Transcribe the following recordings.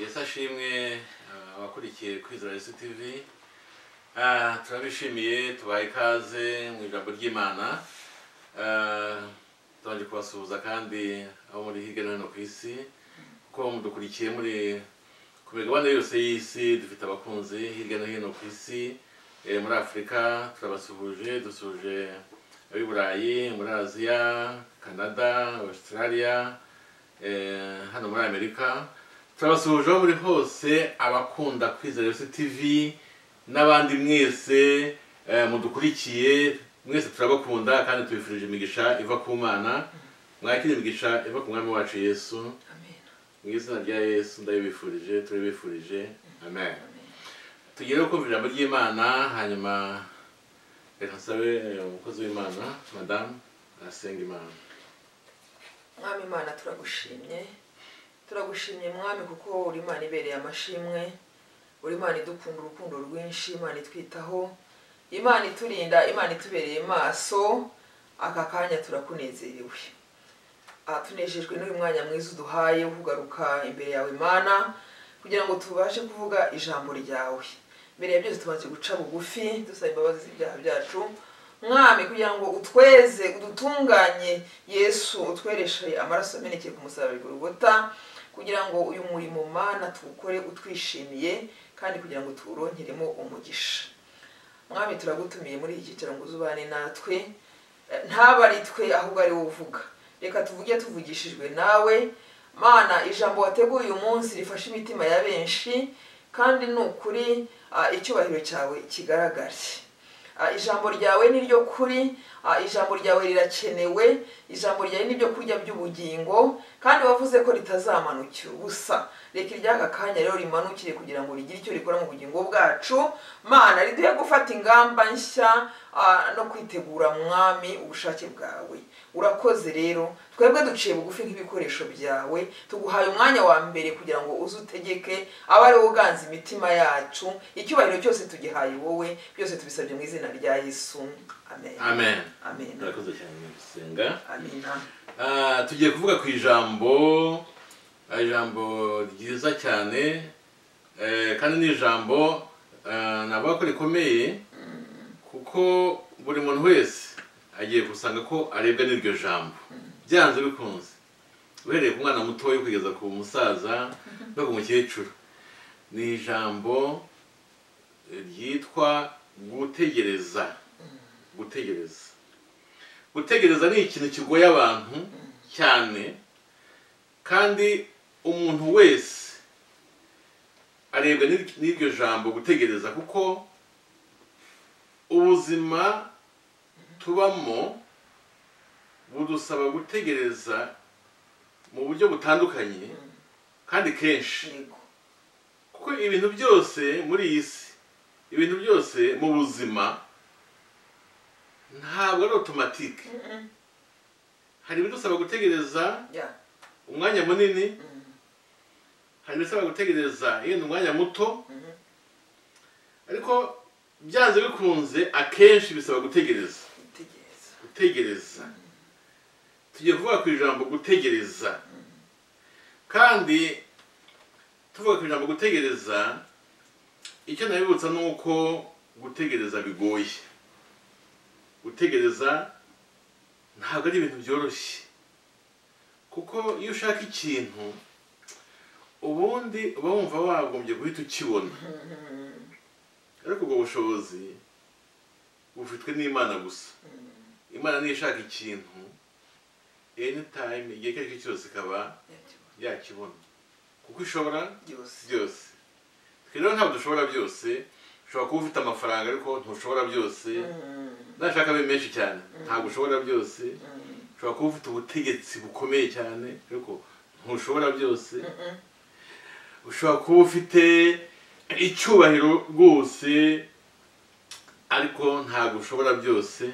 yesu ashimwe eh, abakurikiye kwizera yesu tv Ah, turabishimiye tubaha ikaze mu ijambo ry'imana Ah, tubanje kubasuhuza kandi abo muri hirya no hino ku isi kuko mudukurikiye muri ku migabane yose y'isi dufite abakunzi hirya no hino ku isi eh, muri afurika turabasuhuje dusuhuje ab'i burayi muri aziya canada australia eh, hano muri amerika turabasuhuje aho muri hose abakunda kwizera yose tv n'abandi mwese eh, mudukurikiye mwese turabakunda kandi tubifurije imigisha iva ku mana mwakire imigisha iva ku mwami wacu yesu Amen. mu izina rya yesu ndabibifurije turabifurije amen tugere kumva ijambo ry'imana hanyuma reka nsabe eh, umukozi w'imana madamu arasenga imana mwami imana turagushimye turagushimye mwami kuko uri imana ibereye amashimwe uri imana idukunda urukundo rwinshi imana itwitaho imana iturinda imana itubereye maso aka kanya turakunezerewe Aha tunejejwe n'uyu mwanya mwiza uduhaye wo kugaruka imbere yawe imana kugira ngo tubashe kuvuga ijambo ryawe mbere ya byose tumaze guca bugufi dusaba imbabazi z'ibyaha byacu mwami kugira ngo utweze udutunganye yesu utwereshe amaraso amenekeye ku musaraba i Golgotha, kugira ngo uyu murimo mana tuwukore utwishimiye kandi kugira ngo tuwuronkeremo umugisha mwami turagutumiye muri iki cyicaro ngo uzubane natwe Eh, ntabe ari twe ahubwo ari wowe uvuga reka tuvuge tuvugishijwe nawe mana ijambo wateguye uyu munsi rifashe imitima ya benshi kandi ni ukuri ah, icyubahiro cyawe kigaragare Ah, ijambo ryawe ni ryo kuri Ah, ijambo ryawe rirakenewe ijambo ryawe ni ibyo kurya by'ubugingo kandi wavuze ko ritazamanukira ubusa reka iry'aka kanya rero rimanukire kugira ngo rigire icyo rikora mu bugingo bwacu mana riduhe gufata ingamba nshya ah, no kwitegura mwami ubushake bwawe urakoze rero twebwe duciye bugufi nk'ibikoresho byawe tuguhaye umwanya wa mbere kugira ngo uze utegeke abe ari wowe uganza imitima yacu icyubahiro cyose tugihaye wowe byose tubisabye mu izina rya yesu amen amen amen murakoze cyane mu gusenga amina Ah, tugiye kuvuga ku ijambo ah, ijambo ryiza cyane eh, kandi ni ijambo ah, navuga ko rikomeye kuko buri muntu wese agiye gusanga ko arebwa n'iryo jambo byanze bikunze uhereye ku mwana mutoya kugeza ku musaza no ku mukecuru ni ijambo ryitwa gutegereza gutegereza gutegereza ni ikintu kigoye abantu cyane kandi umuntu wese arebwa n'ir- n'iryo jambo gutegereza kuko ubuzima tubamo budusaba gutegereza mu buryo butandukanye kandi kenshi yego kuko ibintu byose muri iyi si ibintu byose mu buzima ntabwo ari otomatike hari ibidusaba gutegereza ya umwanya munini Mm. hari ibisaba gutegereza yenda umwanya muto ariko byanze bikunze akenshi bisaba gutegereza gutegereza gutegereza tugiye kuvuga ku ijambo gutegereza kandi tuvuga ku ijambo gutegereza icyo nabibutsa ni uko gutegereza bigoye gutegereza ntabwo ari ibintu byoroshye kuko iyo ushaka ikintu ubundi uba wumva wagombye guhita ukibona ariko ubwo bushobozi bufitwe n'imana gusa imana niyo ishaka ikintu anytime igihe icyo ari cyo cyose ikaba Yabyo- yakibona kuko ishobora byose byose twe rero ntabwo dushobora byose ushobora kuba ufite amafaranga ariko ntushobora byose Mm, nashaka abe menshi cyane ntabwo ushobora byose mm, ushobora kuba ufite ubutegetsi bukomeye cyane ariko ntushobora byose mm, ushobora kuba ufite icyubahiro rwose ariko ntabwo ushobora byose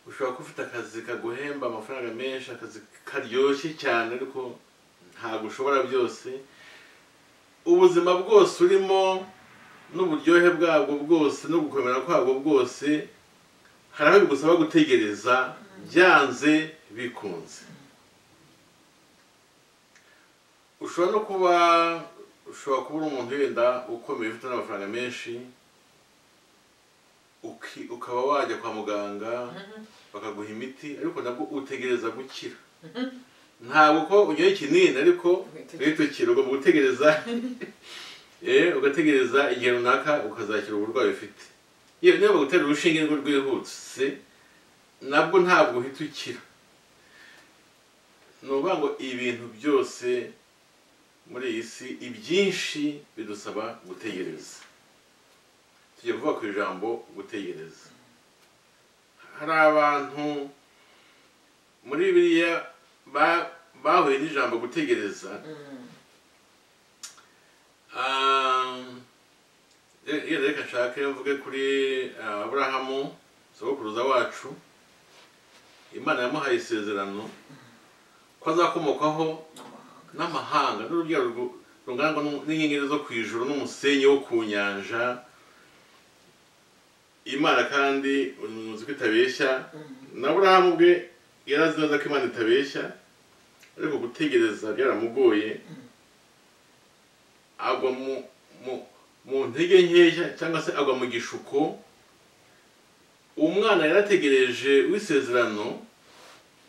ushobora kuba ufite akazi kaguhemba amafaranga menshi akazi karyoshye cyane ariko ntabwo ushobora byose ubuzima bwose urimo n'uburyohe bwabwo bwose no gukomera kwabwo bwose hari aho bigusaba gutegereza byanze bikunze ushobora no kuba ushobora kuba uri umuntu wenda ukomeye ufite n'amafaranga menshi uki- ukaba wajya kwa muganga bakaguha imiti ariko nabwo utegereza gukira ntabwo ko unyoye ikinini ariko uhita ukira ugomba gutegereza eh, ugategereza igihe runaka ukazakira uburwayi ufite yewe niba bagutera urushinge rwo rwihuse nabwo ntabwo uhita ukira ni ukuvuga ngo ibintu byose muri iyi si ibyinshi bidusaba gutegereza tugiye kuvuga ku ijambo gutegereza hari abantu muri biriya ba- bahuye n'ijambo gutegereza Um, re- rero reka nshake mvuge kuri uh, aburahamu sogokuruza wacu imana yamuhaye isezerano ko azakomokaho n'amahanga n'urubyaro rwu- rungana n'u- n'inyenyeri zo ku ijuru n'umusenyi wo ku nyanja imana kandi uzi ko itabeshya na aburahamu ubwe yarazi neza ko imana itabeshya ariko gutegereza byaramugoye agwa mu mu- mu ntege nkeya cyangwa se agwa mu gishuko umwana yarategereje w'isezerano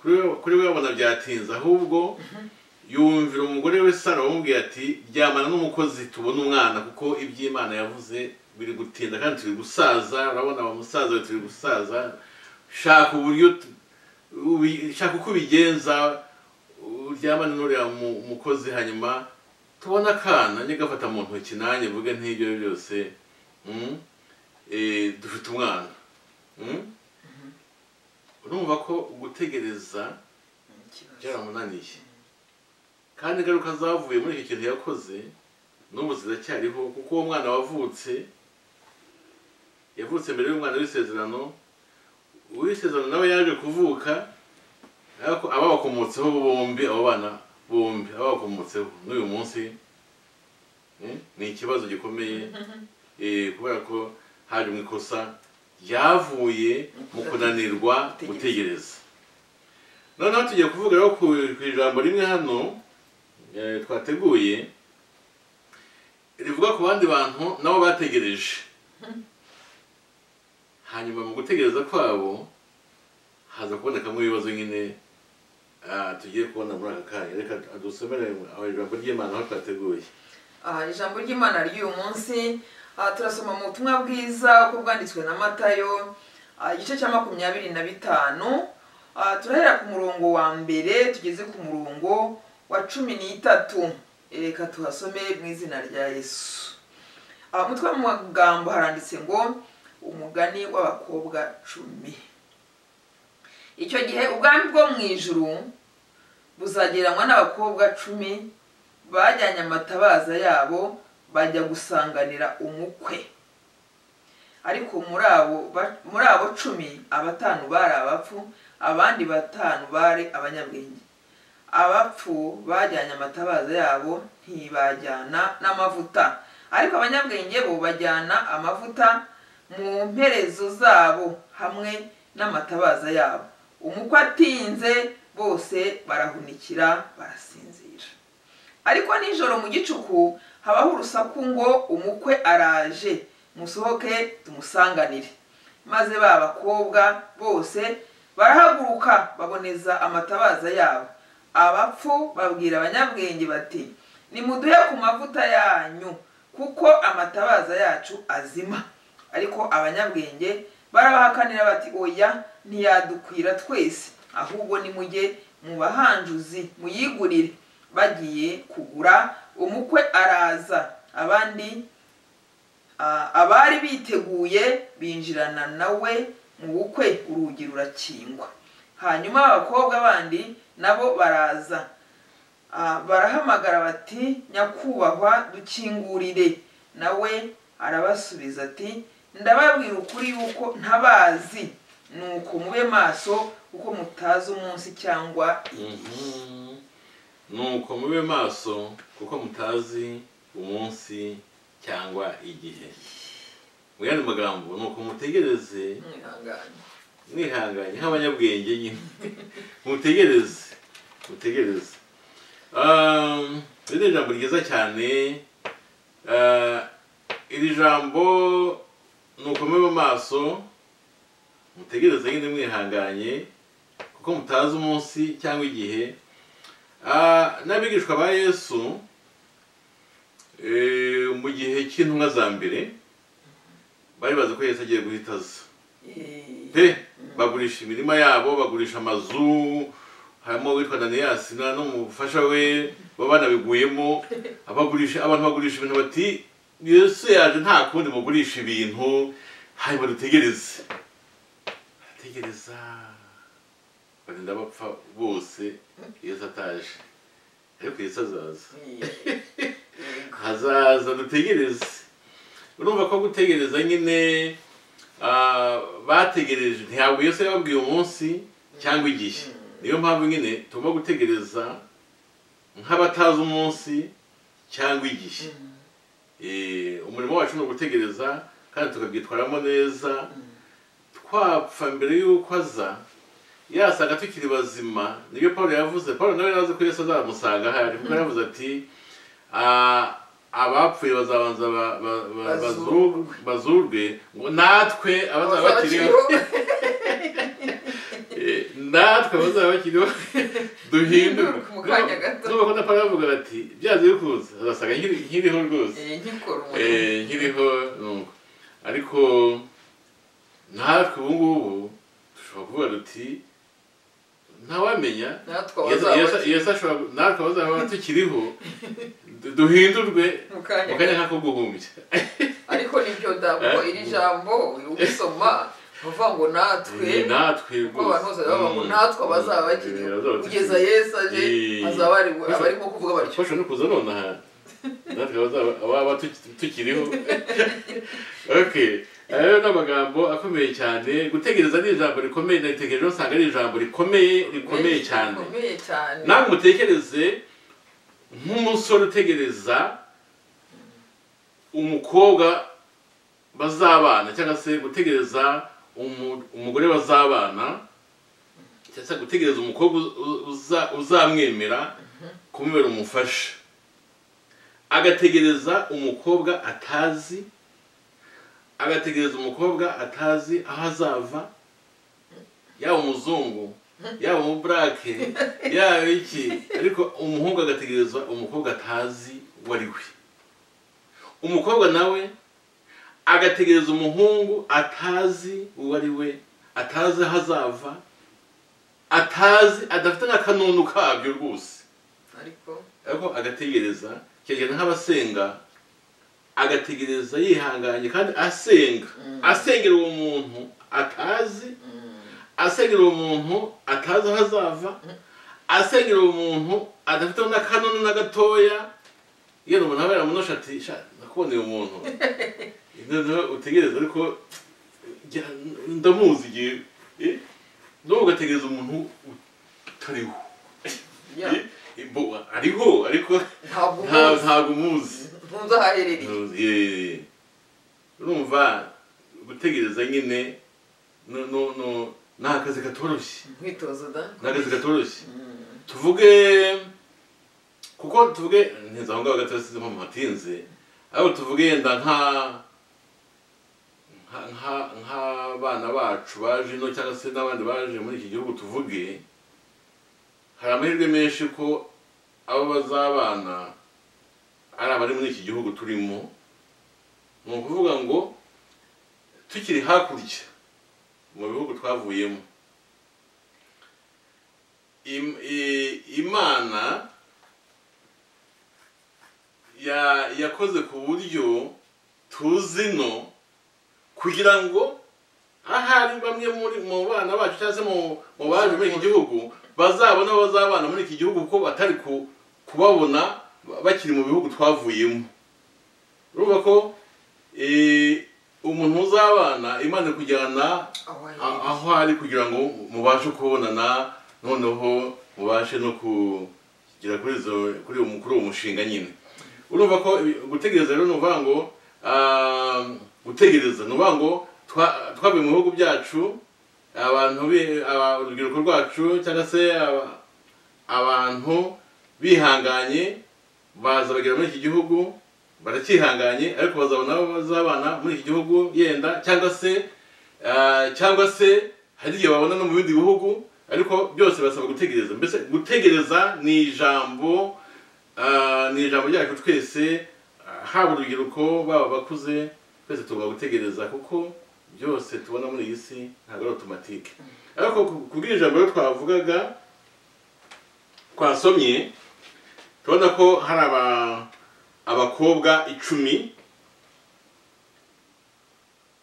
kuri we- kuri we yabona byatinze ahubwo yumvira umugore we sara wamubwiye ati ryamana n'umukozi tubone umwana kuko iby'imana yavuze biri gutinda kandi turi gusaza urabona wa musaza we turi gusaza shaka uburyo tu- ubi- shaka uko ubigenza uryamane n'uriya mu- mukozi hanyuma tubona akana njye gafata mu ntoki nanjye mvuge nk'ibyo byose mm, eh, dufite umwana Mm? urumva ko gutegereza byaramunaniye kandi ingaruka zavuye muri icyo kintu yakoze n'ubu ziracyariho kuko uwo mwana wavutse yavutse mbere y'umwana w'isezerano uw'isezerano nawe yaje kuvuka ariko ababakomotseho bombi abo bana bombi ababakomotseho n'uyu munsi eh, ni ikibazo gikomeye eh, kubera ko haje mu ikosa ryavuye mu kunanirwa gutegereza noneho tugiye kuvuga rero ku ku ijambo rimwe hano eh, twateguye rivuga ku bandi bantu nabo bategereje hanyuma mu gutegereza kwabo haza kubonekamo ibibazo nyine ah, tugiye kubona muri aka kanya reka dusomere aho ijambo ry'imana aho twateguye Aha, ijambo ry'imana ry'uyu munsi aha, turasoma mu butumwa bwiza uko bwanditswe na matayo aha, igice cya makumyabiri na bitanu aha, turahera ku murongo wa mbere tugeze ku murongo wa cumi n'itatu reka tuhasome mu izina rya yesu aha, umutwe w'amagambo haranditse ngo umugani w'abakobwa cumi icyo gihe ubwami bwo mu ijuru buzagereranywa n'abakobwa cumi bajyanye amatabaza yabo bajya gusanganira umukwe ariko muri abo ba- muri abo cumi abatanu bari abapfu abandi batanu bari abanyabwenge abapfu bajyanye amatabaza yabo ntibajyana n'amavuta ariko abanyabwenge bo bajyana amavuta mu mperezo zabo hamwe n'amatabaza yabo umukwe atinze bose barahunikira barasinzira ariko nijoro mu gicuku habaho urusaku ngo umukwe araje musohoke tumusanganire maze ba bakobwa bose barahaguruka baboneza amatabaza yabo abapfu babwira abanyabwenge bati nimuduhe ku mavuta yanyu kuko amatabaza yacu azima ariko abanyabwenge barabahakanira bati oya ntiyadukwira twese ahubwo nimujye mu bahanjuzi muyigurire bagiye kugura umukwe araza abandi ah, abari biteguye binjirana nawe mu bukwe urugi rurakingwa hanyuma abakobwa bandi nabo baraza Ah, barahamagara bati nyakubahwa dukingurire nawe arabasubiza ati ndababwira ukuri yuko ntabazi nuko mube maso kuko mutazi umunsi cyangwa Mhm. nuko mube maso kuko mutazi umunsi cyangwa igihe mu yandi magambo nuko mutegereze mwihangane mwihanganye nk'abanyabwenge nyine mutegereze mutegereze Um, iri ni ijambo ryiza cyane eh, iri jambo nukomere amaso mutegereze nyine mwihanganye kuko mutazi umunsi cyangwa igihe Ah, n'abigishwa ba yesu eh, mu gihe cy'intumwa za mbere bari bazi ko yesu agiye guhita aza pe bagurisha imirima yabo bagurisha amazu harimo uwitwa daniyasi na n'umufasha we baba banabiguyemo abagurisha abantu bagurisha ibintu bati yesu yaje nta kundi mugurisha ibintu hanyuma dutegereze barategereza bagenda bapfa bose yesu ataje ariko yesu azaza hazaza dutegereze urumva ko gutegereza nyine ah, bategereje ntabwo yesu yababwiye umunsi cyangwa igihe niyo mpamvu nyine tugomba gutegereza nk'abatazi umunsi cyangwa igihe Eh, umurimo wacu ni ugutegereza kandi tukabyitwaramo neza twapfa mbere y'uko aza yasanga tukiri bazima nibyo paul yavuze paul nawe yarazi ko yesu azamusanga ahari kuko yaravuze ati "Ah, abapfuye bazabanza ba- ba- ba- bazu- bazurwe ngo natwe abazaba bakiriho Eh, natwe abazaba bakiriho duhinduke Mu kanya gato. nubwo na paul yavuga ati byanze bikunze azasanga nkiri- nkiriho rwose nkikora umurimo Eh, nkiriho nuko ariko natwe ubu ngubu dushobora kuvuga duti ntawamenya natwe Yesu- Yesu- abazaba yesu ashobora natwe abazaba tukiriho du- duhindurwe mu kanya mu kanya nk'ako guhumbya ariko nibyo da kuko Eh? iri jambo usoma bavuga ngo natwe Eh, natwe kuko abantu bose bavuga ngo natwe abazaba bakiriho kugeza yesu aje Eh. hazaba hari- abarimo kuvuga batyo bashobora no kuza nonaha natwe abazaba- ababa tuki- tukiriho okay ayo ni amagambo akomeye cyane gutegereza ni ijambo rikomeye naritegerejeho usanga ari ijambo rikomeye rikomeye cyane rikomeye cyane namwe mutekereze nk'umusore utegereza umukobwa bazabana cyangwa se gutegereza umu- umugore bazabana cyangwa se gutegereza umukobwa uz- uza- uzamwemera kumubera umufasha agategereza umukobwa atazi agategereza umukobwa atazi aho azava yaba umuzungu yaba umuburake yaba iki ariko umuhungu agategereza umukobwa atazi uwo ari we umukobwa nawe agategereza umuhungu atazi uwo ari we atazi aho azava atazi adafite n'akanunu kabyo rwose ariko ariko agategereza keragenda nk'abasenga agategereza yihanganye kandi asenga asengera uwo muntu atazi asengera uwo muntu atazi aho azava asengera uwo muntu adafiteho n'akanunu na gatoya yewe umuntu aba yaramunosha ati "Sha, nakuboneye umuntu noneho utegereza ariko jya- ndamuzi igihe eh? n'ubu ugategereza umuntu utariho ya, Eh, bo- ariho ariko ntabwo nta- umuzi ntabwo umuzi ntunze aho aherereye Eh, urumva gutegereza nyine no- no- no- ni akazi katoroshye umwitozo da ni akazi katoroshye Mm, tuvuge kuko tuvuge ntinze aho ngaho gato sinzi mpamvu hatinze ariko tuvuge yenda nka nka- nka- nk'abana bacu baje ino cyangwa se n'abandi baje muri iki gihugu tuvuge hari amahirwe menshi ko abo bazabana ari abari muri iki gihugu turimo ni ukuvuga ngo tukiri hakurya mu bihugu twavuyemo im- i- imana ya- yakoze ku buryo tuzino kugira ngo ahari bamwe muri mu bana bacu cyangwa se mu mu baje muri iki gihugu bazabona abo bazabana muri iki gihugu ko batari ku- kubabona ba- bakiri mu bihugu twavuyemo urumva ko eh, umuntu uzabana imana kujyana aho a- aherereye aho ari kugira ngo mubashe kubonana noneho mubashe no kugera kuri izo kuri uwo kuri uwo mushinga nyine urumva ko ibi- gutegereza rero ni ukuvuga ngo ah, gutegereza ni ukuvuga ngo twa- twavuye mu bihugu byacu abantu bi- aba- urubyiruko rwacu cyangwa se aba- abantu bihanganye baza bagera muri iki gihugu baracyihanganye ariko bazabona abo bazabana muri iki gihugu yenda cyangwa se ah, cyangwa se hari igihe babona no mu bindi bihugu ariko byose basaba gutegereza mbese gutegereza ni ijambo ah, ni ijambo ryacu twese ah, haba urubyiruko baba abakuze twese tugomba gutegereza kuko byose tubona muri iyi si ntabwo ari otomatike ariko ku- ku bw'ijambo rero twavugaga twasomye tubona ko hari aba- abakobwa icumi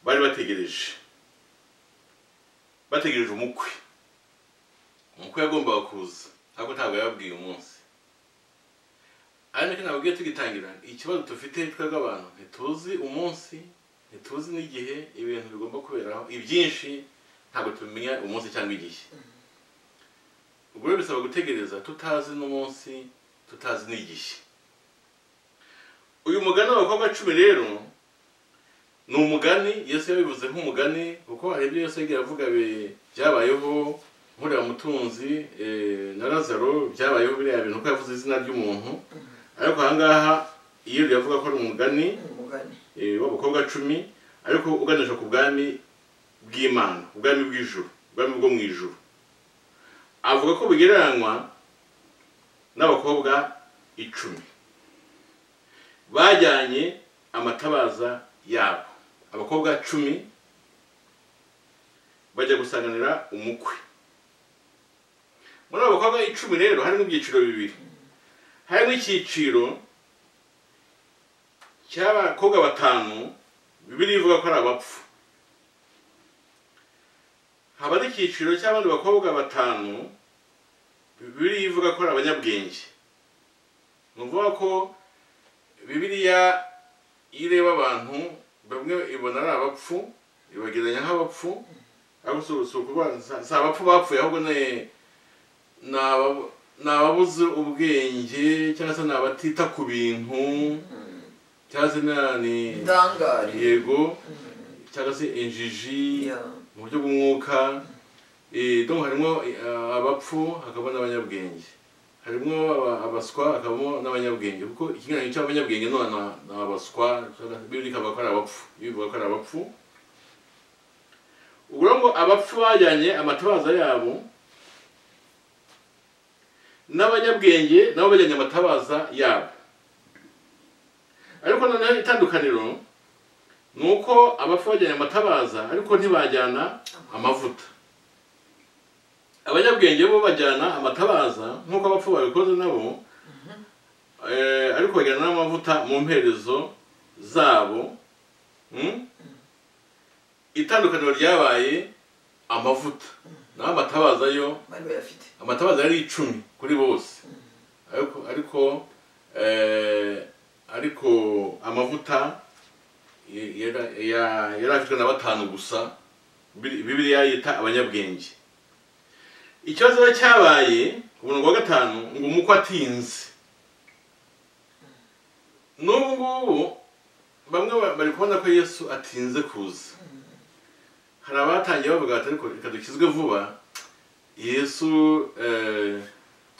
bari bategereje bategereje umukwe umukwe yagombaga kuza ariko ntabwo yababwiye umunsi ari nacyo nababwiye tugitangira ikibazo dufite twebwe abantu ntituzi umunsi ntituzi n'igihe ibintu bigomba kuberaho ibyinshi ntabwo tubimenya umunsi cyangwa igihe ubwo rero bisaba gutegereza tutazi n'umunsi tutazi n'igihe uyu mugani w'abakobwa cumi rero ni umugani yesu yabivuze nk'umugani kuko hari ibyo yesu yagiye avuga bi- byabayeho nkuriya mutunzi eh, na lazaro byabayeho biriya bintu kuko yavuze izina ry'umuntu ariko ahangaha iyo yavuga ko ari umugani umugani eh, w'abakobwa cumi ariko uganisha ku bwami bw'imana ubwami bw'ijuru ubwami bwo mu ijuru avuga ko bugereranywa n'abakobwa icumi bajyanye amatabaza yabo abakobwa cumi bajya gusanganira umukwe muri abo bakobwa icumi rero harimo ibyiciro bibiri harimo icyiciro cy'abakobwa batanu bibiri ivuga ko ari abapfu haba n'icyiciro cy'abandi bakobwa batanu bibiri ivuga ko ari abanyabwenge ni ukuvuga ko bibiliya iyo ireba abantu bamwe ibona ari abapfu ibagereranya nk'abapfu ariko si si ukuvuga- si- si abapfu bapfuye ahubwo ni ni aba- ni ababuze ubwenge cyangwa se ni abatita ku bintu cyangwa se na- ni ndangare yego cyangwa se injiji Yeah. mu buryo bw'umwuka Eh, donc harimo eh, abapfu hakabamo n'abanyabwenge harimo aba- abaswa hakabamo n'abanyabwenge kuko ikiganiro cy'abanyabwenge ni abana- ni abaswa bibiri ikavuga ko ari abapfu bivuga ko ari abapfu ubwo rero ngo abapfu bajyanye amatabaza yabo n'abanyabwenge nabo bajyanye amatabaza yabo ariko noneho itandukaniro ni uko abapfu bajyanye amatabaza ariko ntibajyana amavuta abanyabwenge bo bajyana amatabaza nk'uko abapfu babikoze nabo eh, ariko bajyana n'amavuta mu mperezo zabo Mm? itandukaniro ryabaye amavuta naho amatabaza yo bari bayafite amatabaza yari icumi kuri bose ariko ariko eh, ariko amavuta y- yara- ya- yari afitwe na batanu gusa Bibili- bibiliya yita abanyabwenge ikibazo rero cyabaye ku murongo wa gatanu ngo umukwe atinze n'ubu ngubu bamwe ba- bari kubona ko yesu atinze kuza hari abatangiye bavuga bati ariko reka dukizwe vuba yesu eh,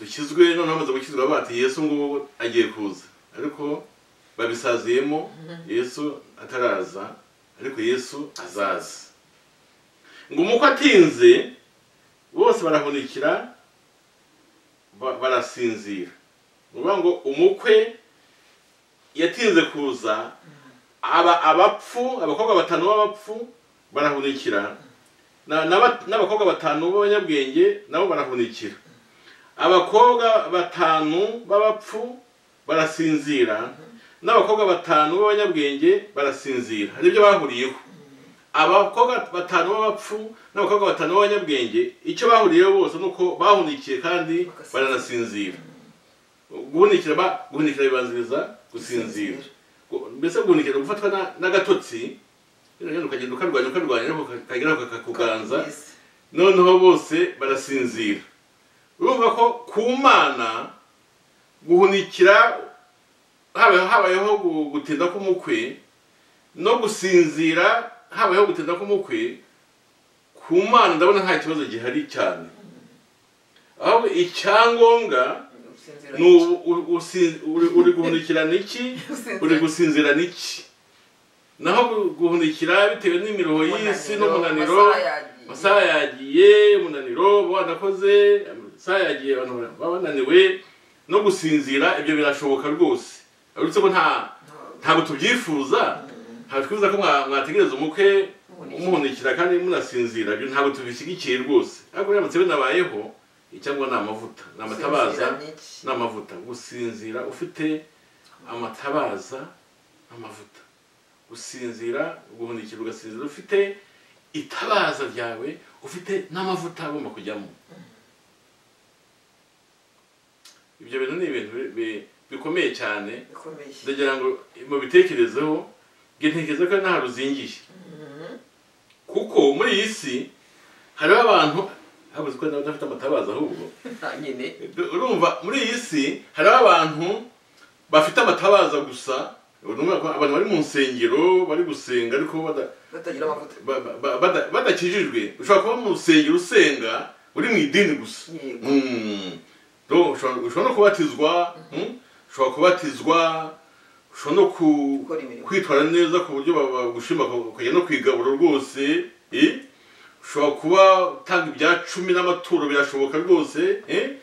dukizwe noneho amaze gukizwa bati yesu ngubu agiye kuza ariko babisaziyemo yesu ataraza ariko yesu azaza ngo umukwe atinze bose barahunikira ba- barasinzira ni ukuvuga ngo umukwe yatinze kuza aba abapfu abakobwa batanu b'abapfu barahunikira Na- n'aba- n'abakobwa batanu b'abanyabwenge nabo barahunikira abakobwa batanu b'abapfu barasinzira n'abakobwa batanu b'abanyabwenge barasinzira hari ibyo bahuriyeho abakobwa batanu b'abapfu n'abakobwa batanu b'abanyabwenge icyo bahuriyeho bose ni uko bahunikiye kandi Bagasinzira. baranasinzira guhunikira ba- guhunikira bibanziriza gusinzira Gu- mbese guhunikira ni gufatwa na- n'agatotsi rero ukagenda ukarwanya ukarwanya ariko kageraho kakakuganza Yes. noneho bose barasinzira urumva ko ku mana guhunikira haba- habayeho gu- gutinda k'umukwe no gusinzira habayeho gutinda k'umukwe ku mana ndabona nta kibazo gihari cyane ahubwo icyangombwa Yes. gusinzira ni ubu uri- usinzi- uri- uri guhunikira n'iki uri gusinzira n'iki naho gu- guhunikira bitewe n'imiruho y'isi n'umunaniro amasaha yagiye umunaniro uba wanakoze amasaha yagiye abantu baba bananiwe no gusinzira ibyo birashoboka rwose uretse ko nta ntabwo tubyifuza ntabwo twifuza ko mwa- mwategereza umukwe mumuhunikira kandi munasinzira ibyo ntabwo tubishyigikiye rwose ariko biramutse binabayeho icyangwa ni amavuta ni amatabaza ni amavuta gusinzira ufite amatabaza amavuta gusinzira uguhunikira ugasinzira ufite itabaza ryawe ufite n'amavuta agomba kujyamo ibyo bintu ni ibintu bi- bi- bikomeye cyane bikomeye ndagira ngo mubitekerezeho ngo intekerezo ko nta ruzingiye kuko muri iyi si hariho abantu habuze ko nawe udafite amatabaza ahubwo nta nyine urumva muri iyi si hariho abantu bafite amatabaza gusa urumva ko abantu bari mu nsengero bari gusenga ariko bada- batagira amavuta ba- ba- ba- bada- badakijijwe ushobora kuba mu rusengero usenga uri mu idini gusa yego Mm. Donc, ushobora ushobora no kubatizwa mm, ushobora kubatizwa ushobora no ku- gukora imirimo kwitwara neza ku buryo bagushima ukajya no kwigabura rwose eh? ushobora kuba utanga ibya cumi n'amaturo birashoboka rwose eh?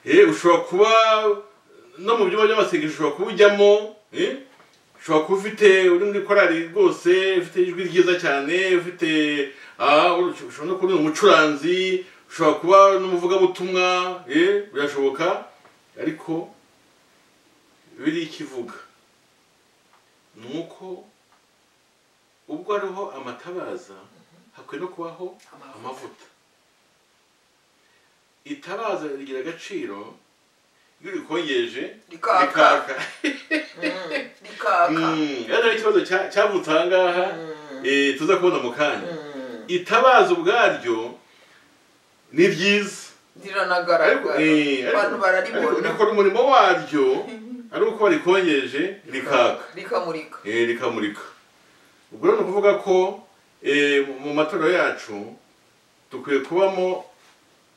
Eh, ushobora kuba no mu byumba by'amasengesho ushobora kuba ujyamo eh? ushobora kuba ufite uri muri korali rwose ufite ijwi ryiza cyane ufite ah, ushobora no kuba uri umucuranzi ushobora kuba n'umuvugabutumwa eh? birashoboka ariko biriya ikivuga ni uko ubwo hariho amatabaza hakwiye no kubaho amavuta itabaza rigira agaciro iyo urikongeje rikaka Mm, rikaka rikaka ikibazo cya- cyavutse aha ngaha Mm. eh, tuza kubona mu kanya Mm, itabaza ubwaryo ni ryiza ariko riranagaragara eh, ariko- abantu ariko bararibona rikora umurimo waryo ari uko barikongeje rikaka rikamurika Eh, rikamurika ubwo rero ni ukuvuga ko eh, mu matorero yacu dukwiye kubamo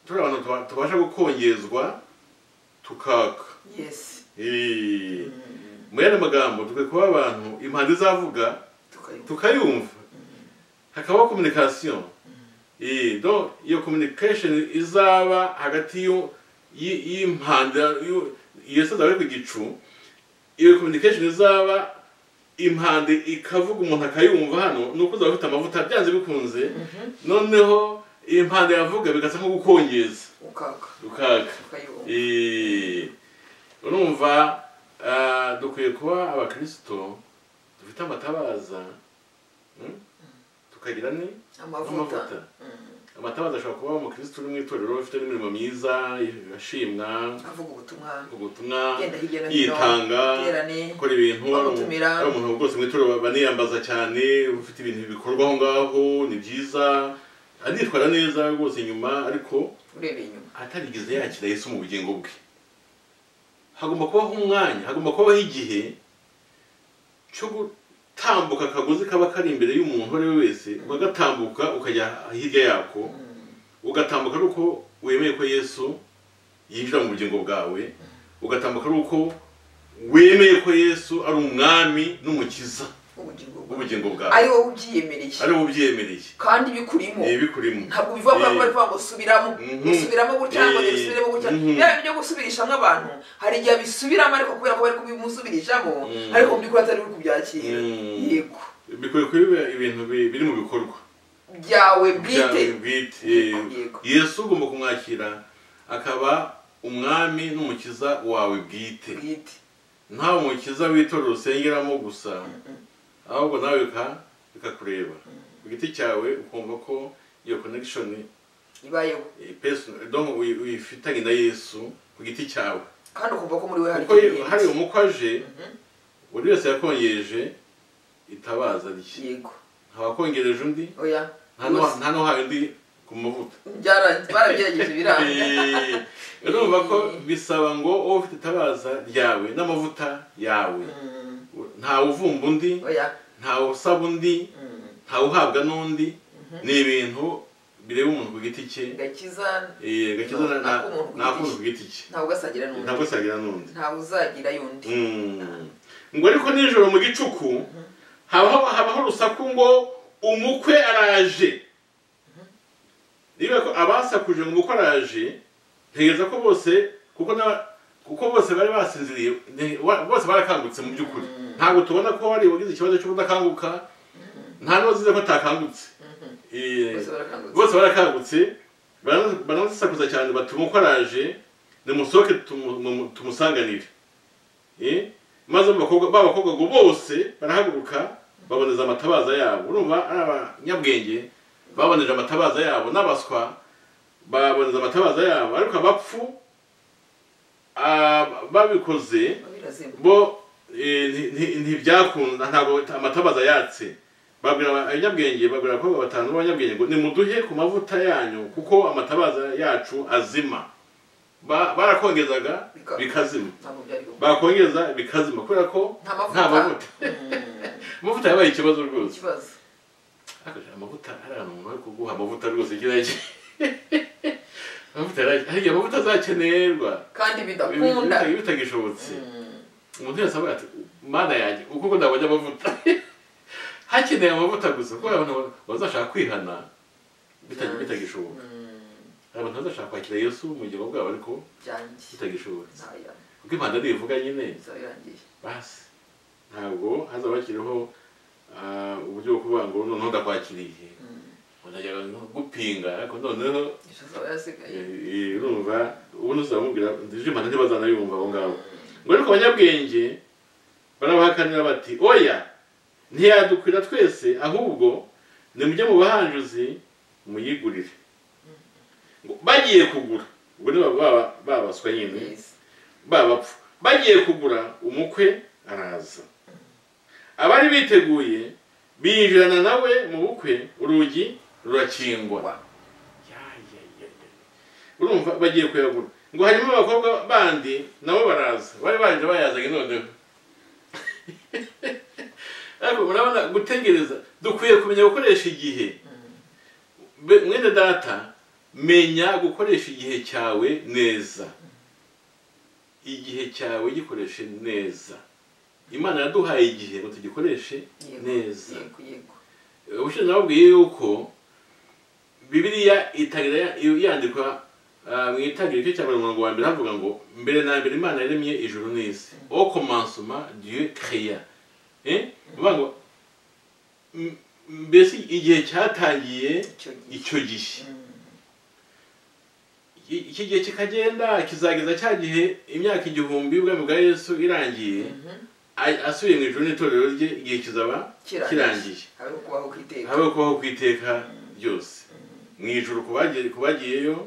turi abantu tuba- tubasha gukongezwa tukaka yesi Eh, mu yandi magambo dukwiye kuba abantu impanda izavuga tukayumva tukayumva hakabaho communication Eh, donc iyo communication izaba hagati y'u- y'i- y'impanda y'u- iyo soza bari ku gicu iyo communication izaba impande ikavuga umuntu akayumva hano ni uko uzaba ufite amavuta byanze bikunze noneho impande yavuga bigasa nko gukongeza ukaka ukaka tukayumva Eh, urumva ah, dukwiye kuba abakirisito dufite amatabaza mm? tukagira ni amavuta amavuta. Mm, amatabaza ashobora kuba umukristo uri mu itorero ufite n'imirimo myiza ashimwa avuga ubutumwa ubutumwa agenda hirya no hino yitanga iterane gukora ibintu bamutumira. ari umuntu rwose mu itorero baniyambaza cyane ufite ibintu bikorwa aho ngaho ni byiza anitwara neza rwose inyuma ariko urebeye inyuma atarigeze yakira yesu mu bugingo bwe hagomba kubaho umwanya hagomba kubaho igihe cyo gutambuka akagozi kaba kari imbere y'umuntu uwo ari we wese ukagatambuka ukajya hirya yako ugatambuka ari uko wemeye ko yesu yinjira mu bugingo bwawe ugatambuka ari uko wemeye ko yesu ari umwami n'umukiza ubugingo bwawe w'ubugingo ari bwawe wowe ubyiyemereye ari we ubyemereye kandi bikurimo ibikurimo ntabwo biva muri ako bari kuvuga ngo subiramo Mhm. gusubiramo gutya ngo Eh, ntibisubiremo gutya mhm. yaba ibyo gusubirishamo abantu hari igihe bisubiramo ariko kubera ko bari kubimusubirishamo Mm. ariko mu by'ukuri atari uri kubyakira Mm. yego bikwiye kuba ibintu bi- biri mu bikorwa byawe bwite byawe bwite yego Yego. yesu ugomba kumwakira akaba umwami n'umukiza wawe bwite bwite ntawe umukiza w'itorero usengeramo gusa ahubwo nawe bika- bikakureba ku giti cyawe ukumva ko iyo connection ibayeho eh, personal, donc uyi- uyifitanye na yesu ku giti cyawe kandi ukumva ko muri we hari kuko ikintu hari umukwe aje buri wese yakongeje itabaza rye yego ntawakongereje undi oya nta n'uwa- nta n'uhaye undi ku mavuta byara- barabigerageje biranga Eh, urumva ko bisaba ngo wowe ufite itabaza ryawe n'amavuta yawe Mm, ntawe uvumba undi oya ntawe usaba undi Mm, ntawe uhabwa n'undi ni ibintu bireba umuntu ku giti cye gakiza Eh, gakiza No, na- n'ak'umuntu ku n'ak'umuntu giti ku giti cye ntabwo asagira ntabwo n'undi asagira n'undi ntawe uzagira y'undi Mm. ngo ariko nijoro mu gicuku habaho habaho urusaku ngo umukwe araje niba ko abasakuje ngo umukwe araje ntegereza ko bose kuko na kuko bose bari basinziriye ne- wa- bose barakangutse mu by'ukuri ntabwo tubona ko wari wagize ikibazo cy'ubudakanguka nta n'uwazize ko atakangutse Eh, bose barakangutse bose barakangutse barana- baranasakuza cyane bati umukwe araje nimusohoke tumu- mu- tumusanganire Eh, maze abakobwa- ba bakobwa ngo bose barahaguruka baboneza amatabaza yabo urumva ari abanyabwenge baboneje amatabaza yabo n'abaswa baboneza amatabaza yabo ariko abapfu ah, babikoze birazima bo eh, nti- nti- ntibyakunda ntabwo amatabaza yatse babwira aba- abanyabwenge babwira abakobwa batanu b'abanyabwenge ngo nimuduhe ku mavuta yanyu kuko amatabaza yacu azima Ba- barakongeza Bika- bikazima ntabwo byari gukora bakongeza bikazima kubera ko nta mavuta nta mavuta amavuta yabaye ikibazo rwose ikibazo Hakoresheje amavuta hari ahantu umuntu ari kuguha amavuta rwose kiriya gihe amavuta yari- hari igihe amavuta azakenerwa kandi bidakunda ibi bitagishobotse Mm. umuntu wese avuga ati mana yanjye uko ukunda wajya amavuta hakeneye amavuta gusa kuko abantu bazashaka kwihana bita- Yanjye. bitagishoboka Mm. hari abantu bazashaka kwakira yesu mu gihe bwabo ariko byanjye bitagishoboka ntaya kuko impanda ntibivuga nyine inzara irangiye basi ntabwo hazaba hakiriho ah, uburyo bwo kuvuga ngo noneho ndakwakiriye Mm. utajyaga nko gupinga ariko noneho ejo azaba yasigaye eh, eh, urumva ubundi uzamubwira ndije impanda ntibazanayumva abo ngabo ngo ariko abanyabwenge barabahakanira bati oya ntiyadukwira twese ahubwo nimujye mu bahanjuzi muyigurire Ngo bagiye kugura ubwo ni ba- ba- babaswa nyine Yes. babapfu bagiye kugura umukwe araza abari biteguye binjirana nawe mu bukwe urugi rurakingwa Wa. Ya, ya, ya, ya. urumva bagiye kuyagura ngo harimo abakobwa bandi nabo baraza bari baje bayazanye noneho ariko murabona gutegereza dukwiye kumenya gukoresha igihe Be- mwene data menya gukoresha igihe cyawe neza igihe cyawe gikoreshe neza imana yaduhaye igihe ngo tugikoreshe Yego, neza yego yego ubushize nababwiye yuko bibiliya itangira yandikwa ah, mu itangiriro ry'icyapa umurongo wa mbere havuga ngo mbere na mbere imana yaremye ijuru n'isi o komansoma dieu créa Eh? bivuga ngo m- mbese igihe cyatangiye icyo gihe icyo gihe Mm. Iki- iki gihe kikagenda kizageza cya gihe imyaka igihumbi y'ubwami bwa yesu irangiye Mhm. a- asubiye mu ijuru n'itorero rye igihe kizaba kirangiye habeho kubaho kwiteka habe kubaho ku iteka ryose mu ijuru ku bagiye- ku bagiyeyo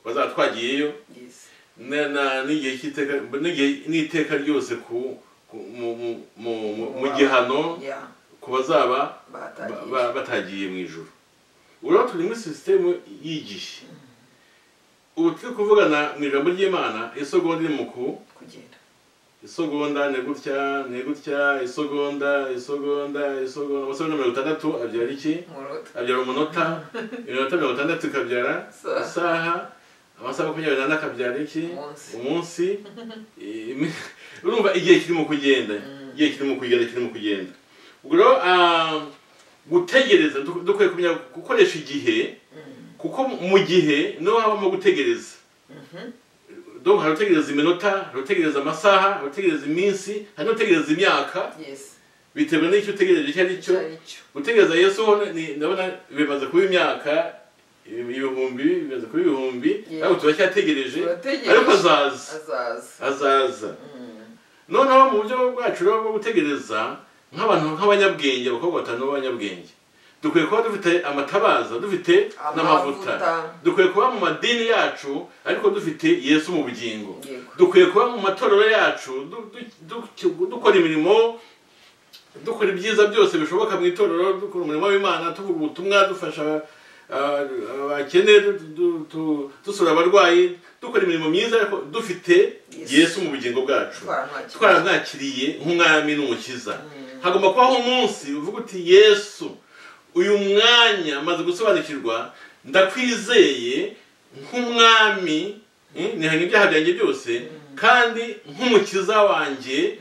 bazatwagiyeyo Yes. na- na- n'igihe cy'iteka n'igihe- n'iteka ryose ku ku- mu- mu- mu- mu- mu gihano Yeah, ku bazaba ba- batagiye ba- batagiye mu ijuru urabona turi muri sisitemu y'igihe ubu turi kuvugana mu ijambo ry'imana isogonda iri mu ku kugenda isogonda ni gutya ni gutya isogonda isogonda isogonda amasogonda mirongo itandatu abyara iki murota abyara umunota iminota mirongo itandatu ikabyara Isaha. isaha amasaha makumyabiri n'ane akabyara iki Umunsi. umunsi Imi- urumva igihe kirimo kugenda Mm. igihe kirimo kugenda kirimo kugenda ubwo rero ah, gutegereza duk- dukwiye kumenya gukoresha igihe Mm. kuko mu gihe niho habamo gutegereza Mhm. donc hari utegereza iminota hari utegereza amasaha hari utegereza iminsi hari n'utegereza imyaka Yes. bitewe n'icyo utegereje icyo ari cyo Ari cyo. gutegereza yesu ho ni- ndabona bimaze kuba imyaka ibihumbi bimaze kuba ibihumbi Yeah. ariko turacyategereje Turategereje. ariko azaza azaza azaza Mm. noneho mu buryo bwacu rero bwo gutegereza nk'abantu nk'abanyabwenge abakobwa batanu b'abanyabwenge dukwiye kuba dufite amatabaza dufite n'amavuta Amavuta. dukwiye kuba mu madini yacu ariko dufite yesu mu bugingo Yego. dukwiye kuba mu matorero yacu du- du- du- dukora imirimo dukora ibyiza byose bishoboka mu itorero dukora umurimo w'imana tuvuga ubutumwa dufasha ah, abakene du- du- tu- dusura abarwayi dukora imirimo myiza ariko dufite Yesu. yesu mu bugingo bwacu Twara nta kibazo. twaramwakiriye nk'umwami n'umukiza hagomba kubaho umunsi uvuga uti yesu uyu mwanya maze gusobanukirwa ndakwizeye nk'umwami mm, nihana ibyaha byanjye byose kandi nk'umukiza wanjye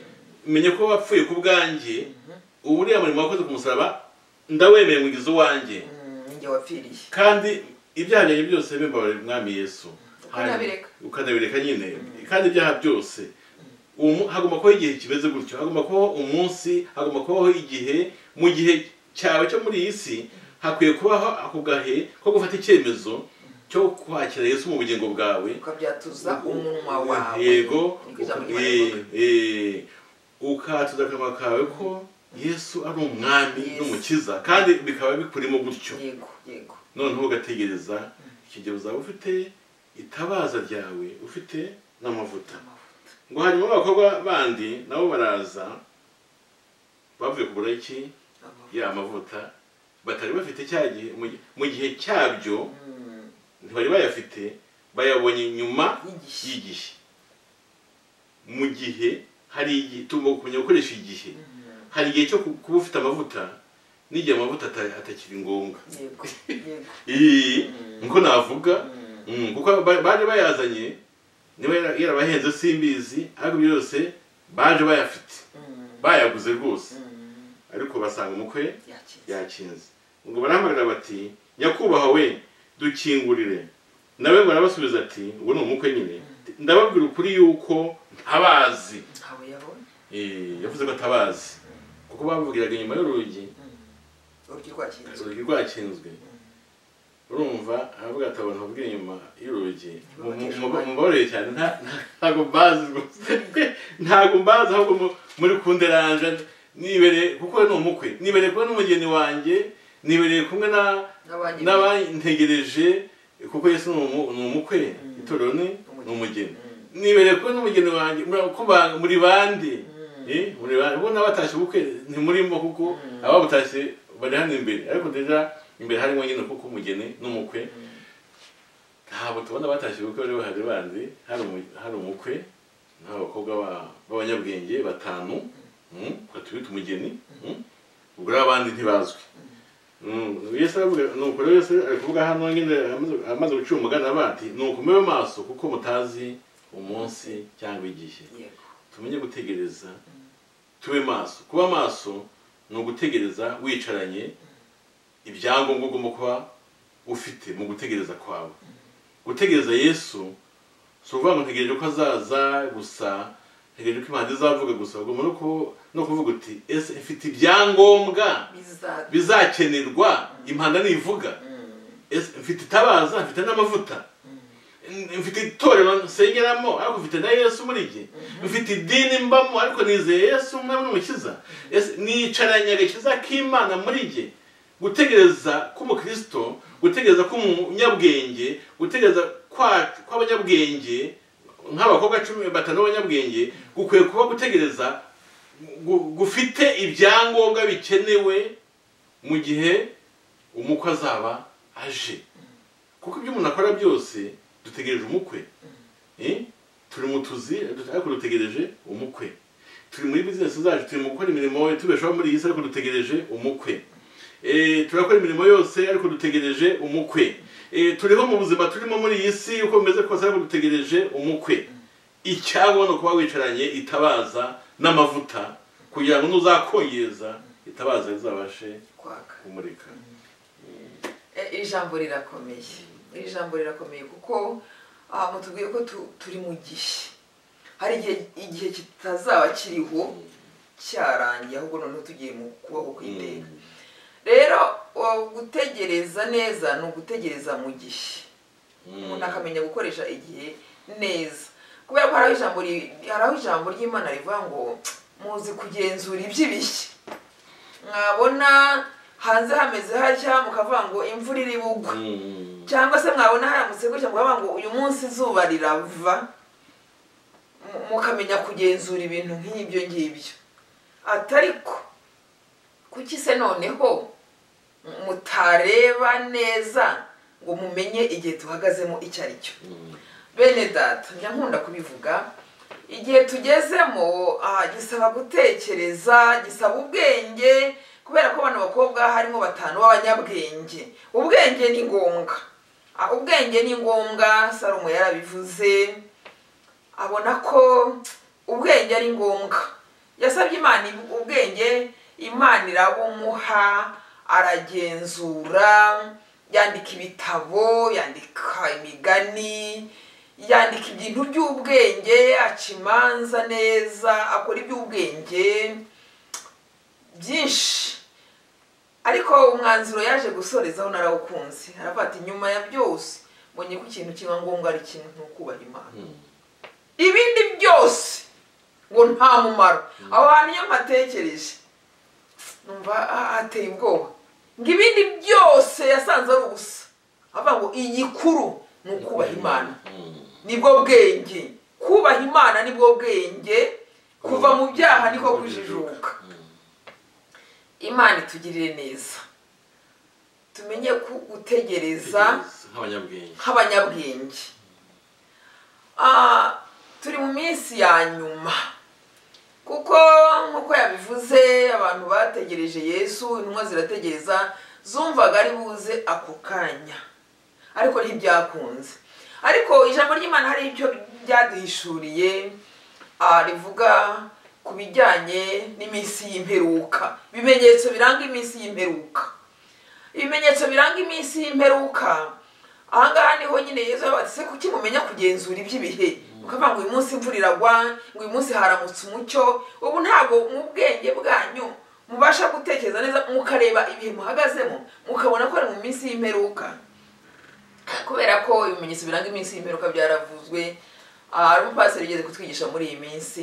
menye ko wapfuye ku bwanjye ubu uriya murimo wakoze ku musaraba ndawemeye mugize uwanjye njye wapfiriye kandi ibyaha byanjye byose bimbabarira umwami yesu Ukanabireka. Hanyuma- ukanabireka nyine kandi ibyaha byose uwo mu- hagomba kubaho igihe kimeze gutyo hagomba kubaho umunsi hagomba kubaho igihe mu gihe cyawe cyo muri iyi si hakwiye kubaho ako gahe ko gufata icyemezo cyo kwakira yesu mu bugingo bwawe ukabyatuza umunwa wawe yego Niko uka- ijambo ry'Imana eh, rivuga. eh, ukatuza akanwa kawe ko yesu ari umwami Yes. n'umukiza kandi bikaba bikurimo gutyo yego yego noneho ugategereza iki gihe uzaba ufite itabaza ryawe ufite n'amavuta amavuta ngo hanyuma abakobwa bandi nabo baraza bavuye kugura iki amavuta ya mavuta batari bafite cya gihe mu gi- mu gihe cyabyo Mm, ntibari bayafite bayabonye nyuma y'igihe y'igihe mu gihe hari igihe tugomba kumenya gukoresha igihe Mm, hari igihe cyo ku- kuba ufite amavuta n'igihe amavuta ata- atakiri ngombwa yego yego iyi Mm. niko navuga Mm, Mm, kuko ba- baje bayazanye niba yara- yarabahenze simbizi ariko ibyo byose baje bayafite mm, bayaguze rwose mm, ariko basanga umukwe yakize yakinze ngo barahamagara bati nyakubahwa we dukingurire nawe ngo arabasubiza ati ubu ni umukwe nyine ndababwira ukuri yuko ntabazi ntawe yabonye Eh, yavuze ko atabazi kuko bamubwiraga inyuma y'urugi urugi rwakinze urugi rwakinzwe urumva aravuga ati abantu babwira inyuma y'urugi mu- mu- mu- mubabarire cyane nta- nta- ntabwo mbazi rwose ntabwo mbazi ahubwo mu- muri kunderanje nibereye kuko we ni umukwe nibereye kuba n'umugeni wanjye nibereye kumwe na- n'abandi n'abantegereje kuko yesu ni umu- ni umukwe itorero ni ni umugeni nibereye kuba n'umugeni wanjye mura- ko ba- muri bandi Eh, muri bandi bo n'abatashye ubukwe ntimurimo kuko ababutashye bari hano imbere ariko deja imbere harimo nyine kuko umugeni n'umukwe ntabwo tubona batashye ubukwe bari bahari bandi hari umu- hari umukwe n'abakobwa ba- b'abanyabwenge batanu mm, batubita umugeni mm, ubwo rero abandi ntibazwi Mm, yesu aravuga nuko rero yesu ari kuvuga hano nyine amaze- amaze gucira umugani aravuga ati nuko mube maso kuko mutazi umunsi cyangwa igihe yego tumenye gutegereza tube maso kuba maso ni ugutegereza wicaranye ibyangombwa ugomba kuba ufite mu gutegereza kwawe gutegereza yesu si ukuvuga ngo ntegereje ko azaza gusa ntegereje ko imana izavuga gusa ugomba no ku- no kuvuga uti ese mfite ibyangombwa bizaza bizakenerwa impanda nivuga Ese mfite itabaza mfite n'amavuta mfite itorero nsengeramo ariko mfite na yesu muri jye mfite idini mbamo ariko nizeye yesu umwami n'umukiza Ese nicaranye agakiza k'imana muri jye gutegereza k'umukristo gutegereza k'umunyabwenge gutegereza kwa- kw'abanyabwenge nk'abakobwa cumi batanu b'abanyabwenge gukwiye kuba gutegereza gu- gufite ibyangombwa bikenewe mu gihe umukwe azaba aje kuko ibyo umuntu akora byose dutegereje umukwe Eh? turi mu tuzi dute- ariko dutegereje umukwe turi muri bizinesi zacu turi mu gukora imirimo tubeshaho muri iyi si ariko dutegereje umukwe Eh, turakora imirimo yose ariko dutegereje umukwe Eh, turiho mu buzima turimo muri iyi si uko bimeze kose ariko dutegereje umukwe icyabo ni ukuba wicaranye itabaza n'amavuta kugira ngo nuzakongeza itabaza rizabashe kwaka kumurika Eh, iri jambo rirakomeye iri jambo rirakomeye kuko ah, mutubwiye ko tu- turi mu gihe hari igihe igihe kitazaba kiriho cyarangiye ahubwo noneho tugiye mu kubaho kw'iteka rero o, gutegereza neza ni ugutegereza mu gihe umuntu akamenya gukoresha igihe neza kubera ko hariho ijambo ri- hariho ijambo ry'imana rivuga ngo muzi kugenzura iby'ibishya mwabona hanze hameze hatya mukavuga ngo imvura iri bugwe Mm. cyangwa se mwabona haramutse gutya mukavuga ngo uyu munsi izuba rirava mu- mukamenya kugenzura ibintu nk'ibyo ngibyo ati ariko kuki se noneho mutareba neza ngo mumenye igihe tuhagazemo icyo ari cyo Mm. bene data njya nkunda kubivuga igihe tugezemo ah, gisaba gutekereza gisaba ubwenge kubera ko bano bakobwa harimo batanu b'abanyabwenge ubwenge ni ngombwa Ah, ubwenge ni ngombwa salomo yarabivuze abona ko ubwenge ari ngombwa yasabye imana ibu- ubwenge imana irabumuha aragenzura yandika ibitabo yandika imigani yandika ibintu by'ubwenge aca imanza neza akora iby'ubwenge byinshi ariko umwanzuro yaje gusorezaho narawukunze aravuga ati nyuma ya byose mbonye ko ikintu kiba ngombwa ari kimwe ni ukubaha imana ibindi byose ngo nta mumaro aho hantu iyo mpatekereje numva ah, hateye ubwoba ngo ibindi byose yasanze ari ubusa avuga ngo igikuru ni ukubaha imana Mm. nibwo bwenge kubaha imana nibwo bwenge kuva mu byaha niko kujijuka Mm. imana itugirire neza tumenye ku- gutegereza Tegereza, nk'abanyabwenge nk'abanyabwenge Ah, turi mu minsi ya nyuma kuko nk'uko yabivuze abantu bategereje yesu intumwa zirategereza zumvaga ari buze ako kanya ariko ntibyakunze ariko ijambo ry'imana hari icyo ryaduhishuriye ah, rivuga ku bijyanye n'iminsi y'imperuka ibimenyetso biranga iminsi y'imperuka ibimenyetso biranga iminsi y'imperuka ahangaha niho nyine yezu yabatse se kuki mumenya kugenzura iby'ibihe ukavuga ngo uyu munsi imvura iragwa ngo uyu munsi haramutse umucyo ubu ntabwo mu bwenge bwanyu mubasha gutekereza neza mukareba ibihe muhagazemo mukabona ko ari mu minsi y'imperuka kubera ko ibimenyetso biranga iminsi y'imperuka byaravuze hari umupasiteri ugeze kutwigisha muri iyi minsi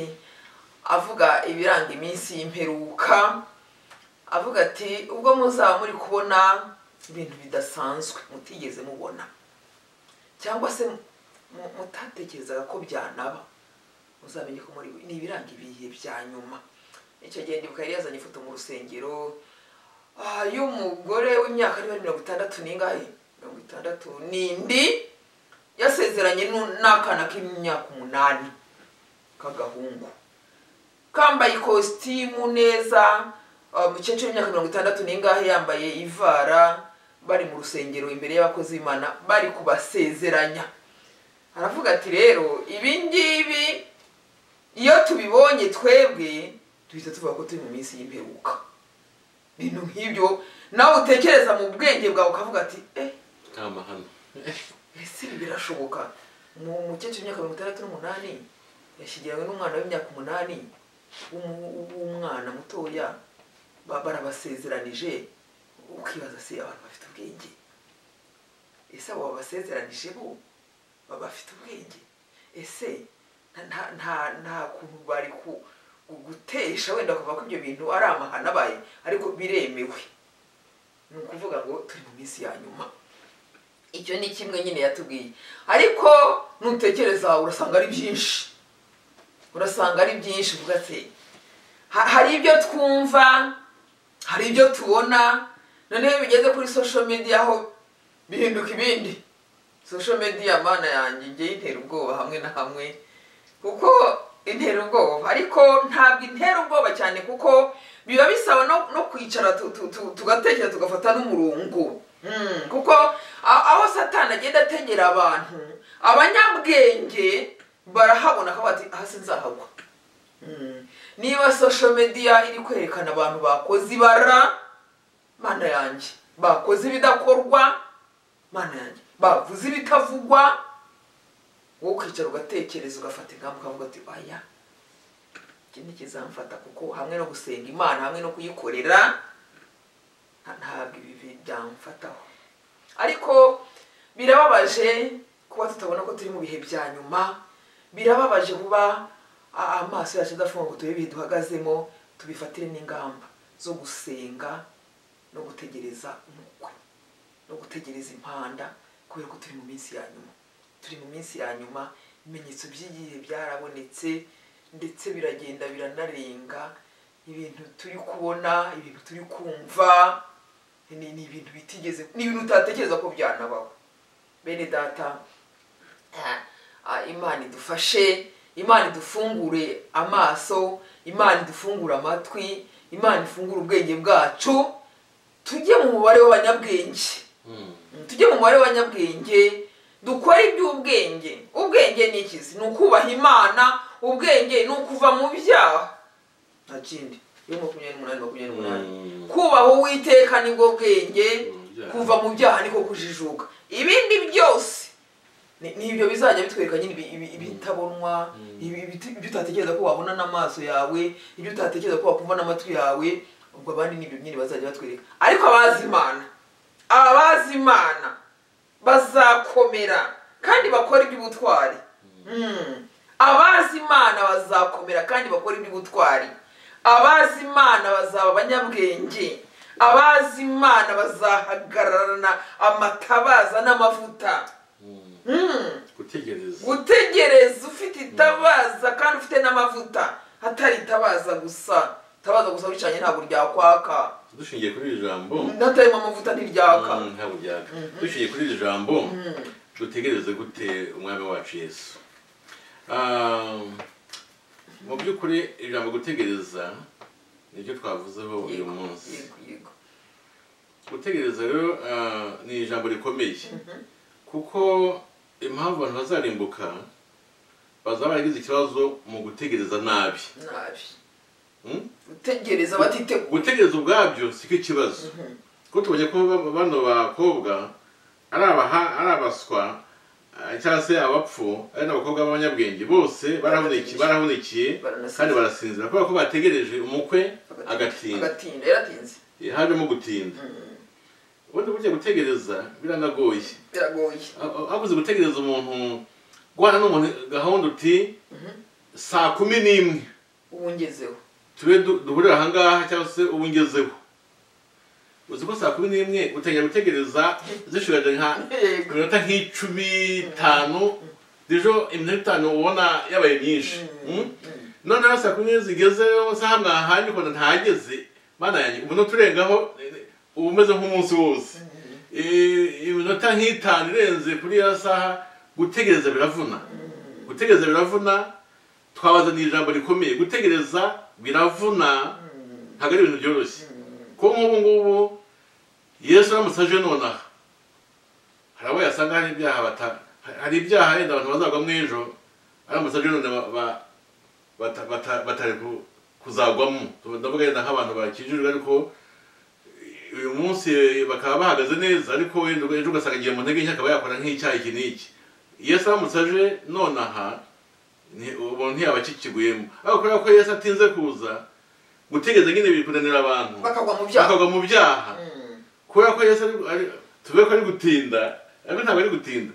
avuga ibiranga iminsi y'imperuka avuga ati ubwo muzaba muri kubona ibintu bidasanzwe mutigeze mubona cyangwa se mu- mutatekerezaga ko byanaba muzamenye ko muri ni ibiranga ibihe bya nyuma icyo gihe ndibuka yari yazanye ifoto mu rusengero ah, y'umugore w'imyaka niba mirongo itandatu n'ingahe mirongo itandatu n'indi yasezeranye nu- n'akana k'imyaka umunani k'agahungu kambaye ikositimu neza uh, mukecuru w'imyaka mirongo itandatu n'ingahe yambaye ivara bari mu rusengero imbere y'abakozi b'imana bari kubasezeranya aravuga ati rero ibi ngibi iyo tubibonye twebwe duhita tuvuga ko turi mu minsi y'imperuka ibintu nk'ibyo nawe utekereza mu bwenge bwawe ukavuga ati eh kamba hano ese ibi birashoboka mu mukecuru w'imyaka mirongo itandatu n'umunani yashyigiranywe n'umwana w'imyaka umunani w'umu- w'umwana mutoya ba- barabasezeranije ukibaza se abantu bafite ubwenge ese abo babasezeranije bo baba bafite ubwenge ese nta- nta- nta- nta kuntu bari ku- gu- gutesha wenda kuva ko ibyo bintu ari amahano abaye ariko biremewe ni ukuvuga ngo turi mu minsi ya nyuma icyo ni kimwe nyine yatubwiye ariko nutekereza urasanga ari byinshi urasanga ari byinshi uvuga ati "Ha- hari ibyo twumva hari ibyo tubona noneho iyo bigeze kuri social media ho bihinduka ibindi social media mana yanjye njye intera ubwoba hamwe na hamwe kuko intera ubwoba ariko ntabwo intera ubwoba cyane kuko biba bisaba no, no kwicara tu- tu- tu- tugatekereza tugafata n'umurongo Mm, kuko a- aho satani agenda ategera abantu abanyabwenge barahabona ko bati hasi nzahagwa Mm. niba social media iri kwerekana abantu bakoze ibara mana yanjye bakoze ibidakorwa mana yanjye bavuze ibitavugwa wowe ukicara ugatekereza ugafata ingamba ukavuga uti aya iki ntikizamfata kuko hamwe no gusenga imana hamwe no kuyikorera nta- ntabwo ibi bi- byamfataho ariko birababaje kuba tutabona ko turi mu bihe bya nyuma birababaje kuba a- amaso yacu adafunga ngo turebe ibihe duhagazemo tubifatire n'ingamba zo gusenga no gutegereza umukwe no gutegereza impanda kubera ko turi mu minsi ya nyuma turi mu minsi ya nyuma ibimenyetso by'igihe byarabonetse ndetse biragenda biranarenga ibintu turi kubona ibintu turi kumva ni ni ibintu bitigeze ni ibintu utatekereza ko byanabaho bene data eh, ah, imana idufashe imana idufungure amaso imana idufungure amatwi imana ifungure ubwenge bwacu tujye mu mubare w'abanyabwenge Mm. tujye mu mubare w'abanyabwenge dukore iby'ubwenge ubwenge ni ikizi ni ukubaha imana ubwenge ni ukuva mu byaha nta kindi yo makumyabiri n'umunani makumyabiri n'umunani Mm. kubaha uwiteka nibwo bwenge Mu byaha. kuva mu byaha niko kujijuka ibindi byose ni- ni ibyo bizajya bitwereka nyine ibi- ibi- ibitabonwa ibi- ibi- ibyo utatekereza ko wabona n'amaso yawe ibyo utatekereza ko wakumva n'amatwi yawe ubwo abandi ni ibyo nyine bazajya batwereka ariko abazi imana abazi imana bazakomera kandi bakora iby'ubutwari Mm. abazi imana bazakomera kandi bakora iby'ubutwari abazi imana bazaba abanyabwenge abazi imana bazahagararana amatabaza n'amavuta Mm. Mm. gutegereza gutegereza ufite itabaza kandi ufite n'amavuta atari itabaza gusa itabaza gusa bicanye ntabwo ryakwaka dushingiye kuri iri jambo n'atarimo amavuta ntiryaka Mm, ntabwo ryaka dushingiye kuri iri jambo dutegereze gute umwami wacu yesu Ah, mu by'ukuri ijambo gutegereza niryo twavuzeho uyu Yego, munsi yego, yego. gutegereza rero ah, ni ijambo rikomeye kuko impamvu abantu bazarimbuka bazaba baragize ikibazo mu gutegereza nabi nabi Mm? gutegereza batiteguye gutegereza ubwabyo siko ikibazo kuko tubonye ko ba- bano bakobwa ari abaha- ari abaswa eh, cyangwa se abapfu ari n'abakobwa b'abanyabwenge bose barahuniki- barahunikiye Baranasinzira. kandi barasinzira kubera ko bategereje umukwe agatinda agatinda yaratinze Eh, hajemo gutinda ubundi burya gutegereza biranagoye biragoye habuze gutegereza umuntu guhana n'umuntu gahunda uti saa kumi n'imwe ubu ngezeho tube du- duhurira ahangaha cyangwa se ubu ngezeho uzi ko saa kumi n'imwe utangira gutegereza zishurade nka Yego. minota nk'icumi itanu ejo iminota itanu ubona yabaye myinshi Mm? noneho saa kumi n'imwe zigezeho saha mwahanye ukabona ntageze mana yanjye umuntu uturengaho eh, uba umeze nk'umunsi wose Eh, iminota nk'itanu irenze kuri ya saha gutegereza biravuna gutegereza biravuna twabazaniye ijambo rikomeye gutegereza biravuna ntabwo ari ibintu byoroshye kuko nk'ubu ngubu yesu aramutse aje nonaha hari abo yasanga hari ibyaha bata hari ibyaha yenda abantu bazagwamo ejo aramutse aje none ba- ba- bata- bata- batari ku- kuzagwamo ndavuga yenda nk'abantu bakijijwe ariko uyu munsi bakaba bahagaze neza ariko wenda ejo ugasanga agiye mu ntege nke akaba yakora nk'icyaha iki n'iki yesu aramutse aje nonaha ni- ubu ntiyaba akikiguyemo ariko kubera ko yesu atinze kuza gutegereza nyine biri kunanira abantu bakagwa mu byaha bakagwa mu byaha Mm. kubera ko yesu ari- ari tuvuge ko ari gutinda ariko ntabwo ari gutinda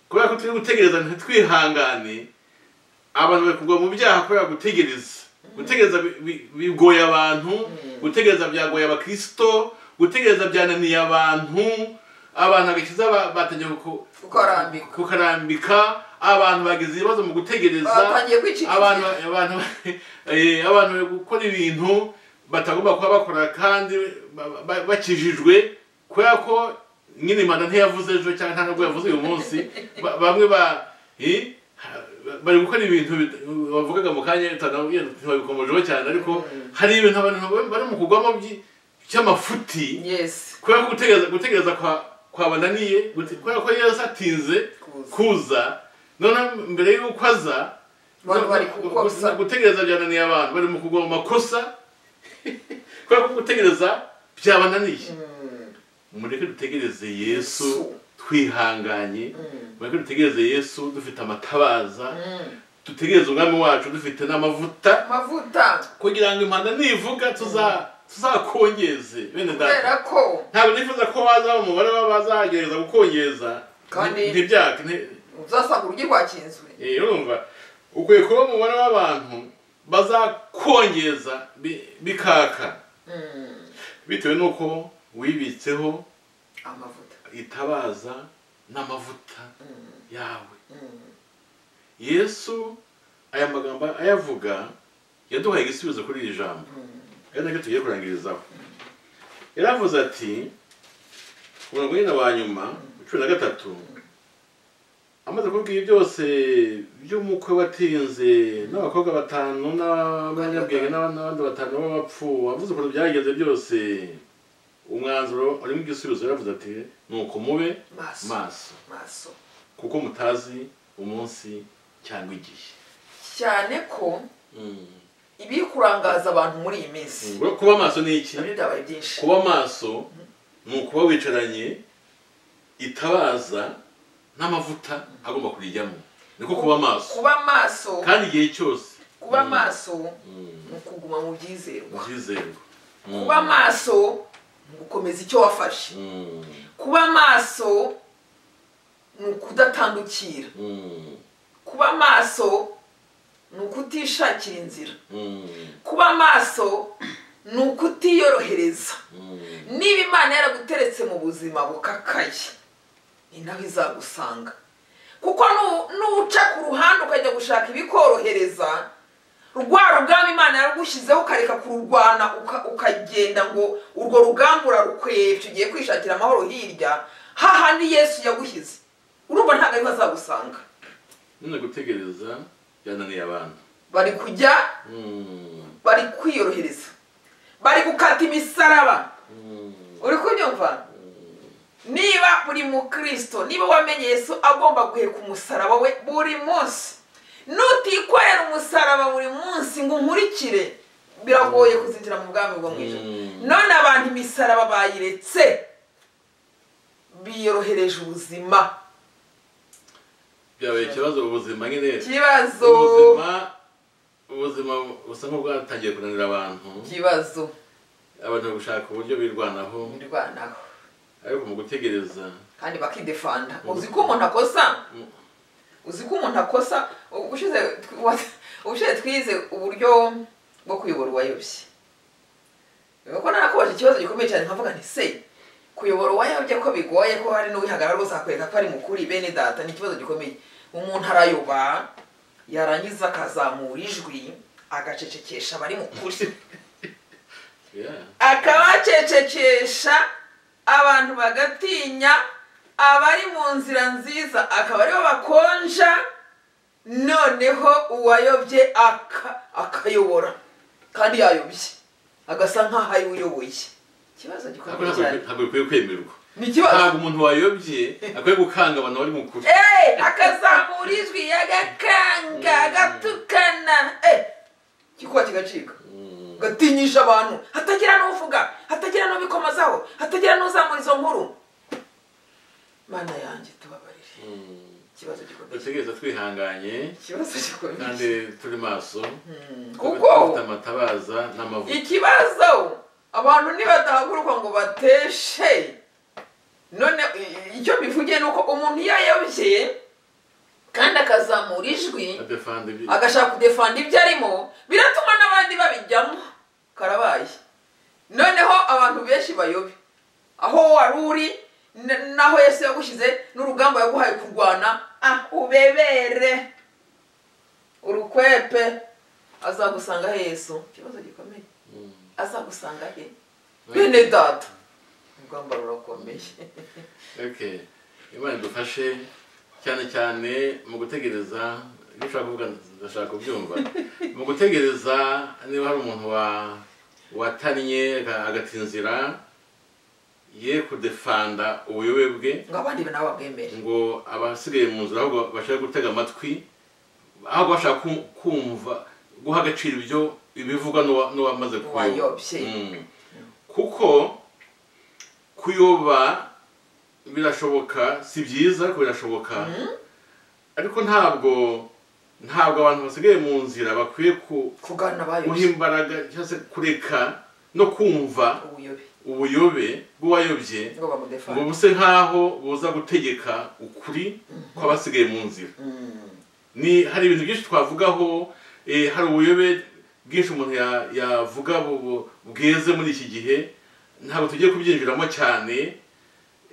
kubera ko turi gutegereza ntitwihangane abantu bari kugwa mu byaha kubera gutegereza gutegereza bi- bi- bigoye abantu gutegereza byagoye abakristo gutegereza byananiye abantu abantu agakiza ba- batangiye ku- Kukarambika. kukarambika abantu bagize ibibazo mu gutegereza Batangiye kwicikira. abantu abantu eh, abantu bari gukora ibintu batagomba kuba bakora kandi ba- ba- bakijijwe kubera ko nyine imana ntiyavuze ejo cyangwa nta nubwo yavuze uyu munsi Ba- bamwe ba eh, bari gukora ibintu bit- bavugaga mu kanya ntibabikomojeho cyane ariko hari ibintu abantu bari mu kugwamo by- by'amafuti yes kubera ko gutegereza gutegereza kwa kwabananiye gute- kubera ko yesu atinze Kuza. kuza noneho mbere y'uko aza Bari no- bari gu- kukosa. gu- gutegereza byananiye abantu bari mu kugwa mu makosa kubera ko gutegereza byabananiye mureke dutegereze yesu Yesu. twihanganye mureke dutegereze yesu dufite amatabaza Mm. dutegereze umwami wacu dufite n'amavuta amavuta kugira ngo impanda nivuga tuza tuzakongeze bene data kubera ko ntabwo nifuza ko waza umubare w'abazagereza gukongeza Kandi- nti- ntibyaka nti- uzasanga urugi rwakinzwe eh, urumva ukwiye kuba umubare w'abantu bazakongeza bi- bikaka Mm. bitewe n'uko wibitseho amavuta itabaza n'amavuta yawe Mm. yesu aya magambo ayavuga yaduhaye igisubizo kuri iri jambo ari nacyo tugiye kurangirizaho yaravuze ati ku murongo nyine wa nyuma wa cumi na gatatu amaze kubwira byose by'umukwe watinze n'abakobwa batanu n'abanyabwenge n'abandi batanu b'abapfu avuze ukuntu byagenze byose umwanzuro urimo igisubizo yaravuze ati nuko mube maso maso maso kuko mutazi umunsi cyangwa igihe cyane ko ibiri kurangaza abantu muri iyi minsi Ngo kuba maso ni iki nabyo byabaye byinshi kuba maso ni ukuba wicaranye itabaza n'amavuta agomba kurijyamo niko kuba maso kuba maso kandi igihe cyose kuba maso Mm. ni ukuguma mu byizerwa byizerwa Mm. kuba maso ni ugukomeza icyo wafashe Mm. kuba maso ni ukudatandukira Mm. kuba maso ni ukutishakira inzira Mm. kuba maso ni ukutiyorohereza Mm. niba imana yaraguteretse mu buzima bukakaye ni naho izagusanga kuko nu- nuca ku ruhande ukajya gushaka ibikorohereza rwa rugamba imana yarugushyizeho ukareka kururwana uka- ukagenda ngo urwo rugamba urarukwepfa ugiye kwishakira amahoro hirya hahandi yesu yagushyize urumva ntabwo ariho azagusanga none gutegereza byananiye abantu bari kujya Mm. bari kwiyorohereza bari gukata imisaraba Mm. uri kunyumva niba uri mukristo niba wamenye yesu agomba guheka umusaraba we buri munsi nutikorera umusaraba buri munsi ngo unkurikire biragoye kuzinjira mu bwami bwo mu ijoro Mm. none abantu imisaraba bayiretse biyorohereje ubuzima byabaye ikibazo mu buzima nyine ikibazo ubuzima ubuzima busa nk'ubwatangiye kunanira abantu ikibazo abantu bari gushaka uburyo birwanaho birwanaho ariko mu gutegereza kandi bakidefanda uzi ko umuntu akosa mm, uzi ko umuntu akosa ubushize tw- ubushize twize uburyo bwo kuyobora uwayoboye ko narakubaje ikibazo gikomeye cyane nkavuga nti se kuyobora uwayobye ko bigoye ko hari n'uwihagarara rwose akakwereka ko ari mukuri bene data ni ikibazo gikomeye umuntu arayoba yarangiza akazamura ijwi agacecekesha abari mu kuri yeah. akabacecekesha abantu bagatinya abari mu nzira nziza akaba aribo bakonja noneho uwayobye aka- akayobora kandi yayobye agasa nk'aho ari we uyoboye ikibazo ntabwo gikomeye cyane ntabwo bikwiye kwemerwa ni ikibazo ntabwo umuntu wayobye akwiye gukanga abantu bari mu kuri Eh, akazamura ijwi agakanga agatukana Eh, igikuba kigacika Mm, gatinyisha abantu hatagira n'uvuga hatagira n'ubikomazaho hatagira n'uzamura izo nkuru mana yanjye tubabarire mm. ikibazo gikomeye dutegereza twihanganye ikibazo kandi gikomeye turi maso kuko dufite amatabaza n'amavuta ikibazo abantu nibadahaguruka ngo bateshe none i- i- icyo bivugiye ni uko umuntu iyo ayobye kandi akazamura ijwi adefanda ibi agashaka kudefanda ibyo arimo biratuma n'abandi babijyamo karabaye noneho abantu benshi bayobe aho wari uri n- n'aho yesu yagushyize n'urugamba yaguhaye kurwana ah ubebere urukwepe azagusanga he yesu ikibazo gikomeye Mm. azagusanga he bene data urugamba rurakomeye Okay. imana idufashe cyane cyane mu gutegereza ibyo ushaka kuvuga ndashaka kubyumva mu gutegereza niba hari umuntu wa watannye aga- agatinzira ye kudefanda ubuyobe bwe ngo abandi nabo babwemere ngo abasigaye mu nzira ahubwo bashaka gutega amatwi ahubwo bashaka ku- kumva guha agaciro ibyo ibivugwa n'uwa- n'uwamaze Uwayobye. Mm. kuko kuyoba birashoboka si byiza ariko birashoboka ariko ntabwo ntabwo abantu basigaye mu nzira bakwiye ku- kugana guha abayobye imbaraga cyangwa se kureka no kumva ubuyobe ubuyobe bw'uwayobye ngo bamudefande ngo buse nk'aho buza gutegeka ukuri kw'abasigaye mu nzira ni hari ibintu byinshi twavugaho eh, hari ubuyobe bwinshi umuntu ya- yavuga bu- bu- bweze muri iki gihe ntabwo tugiye kubyinjiramo cyane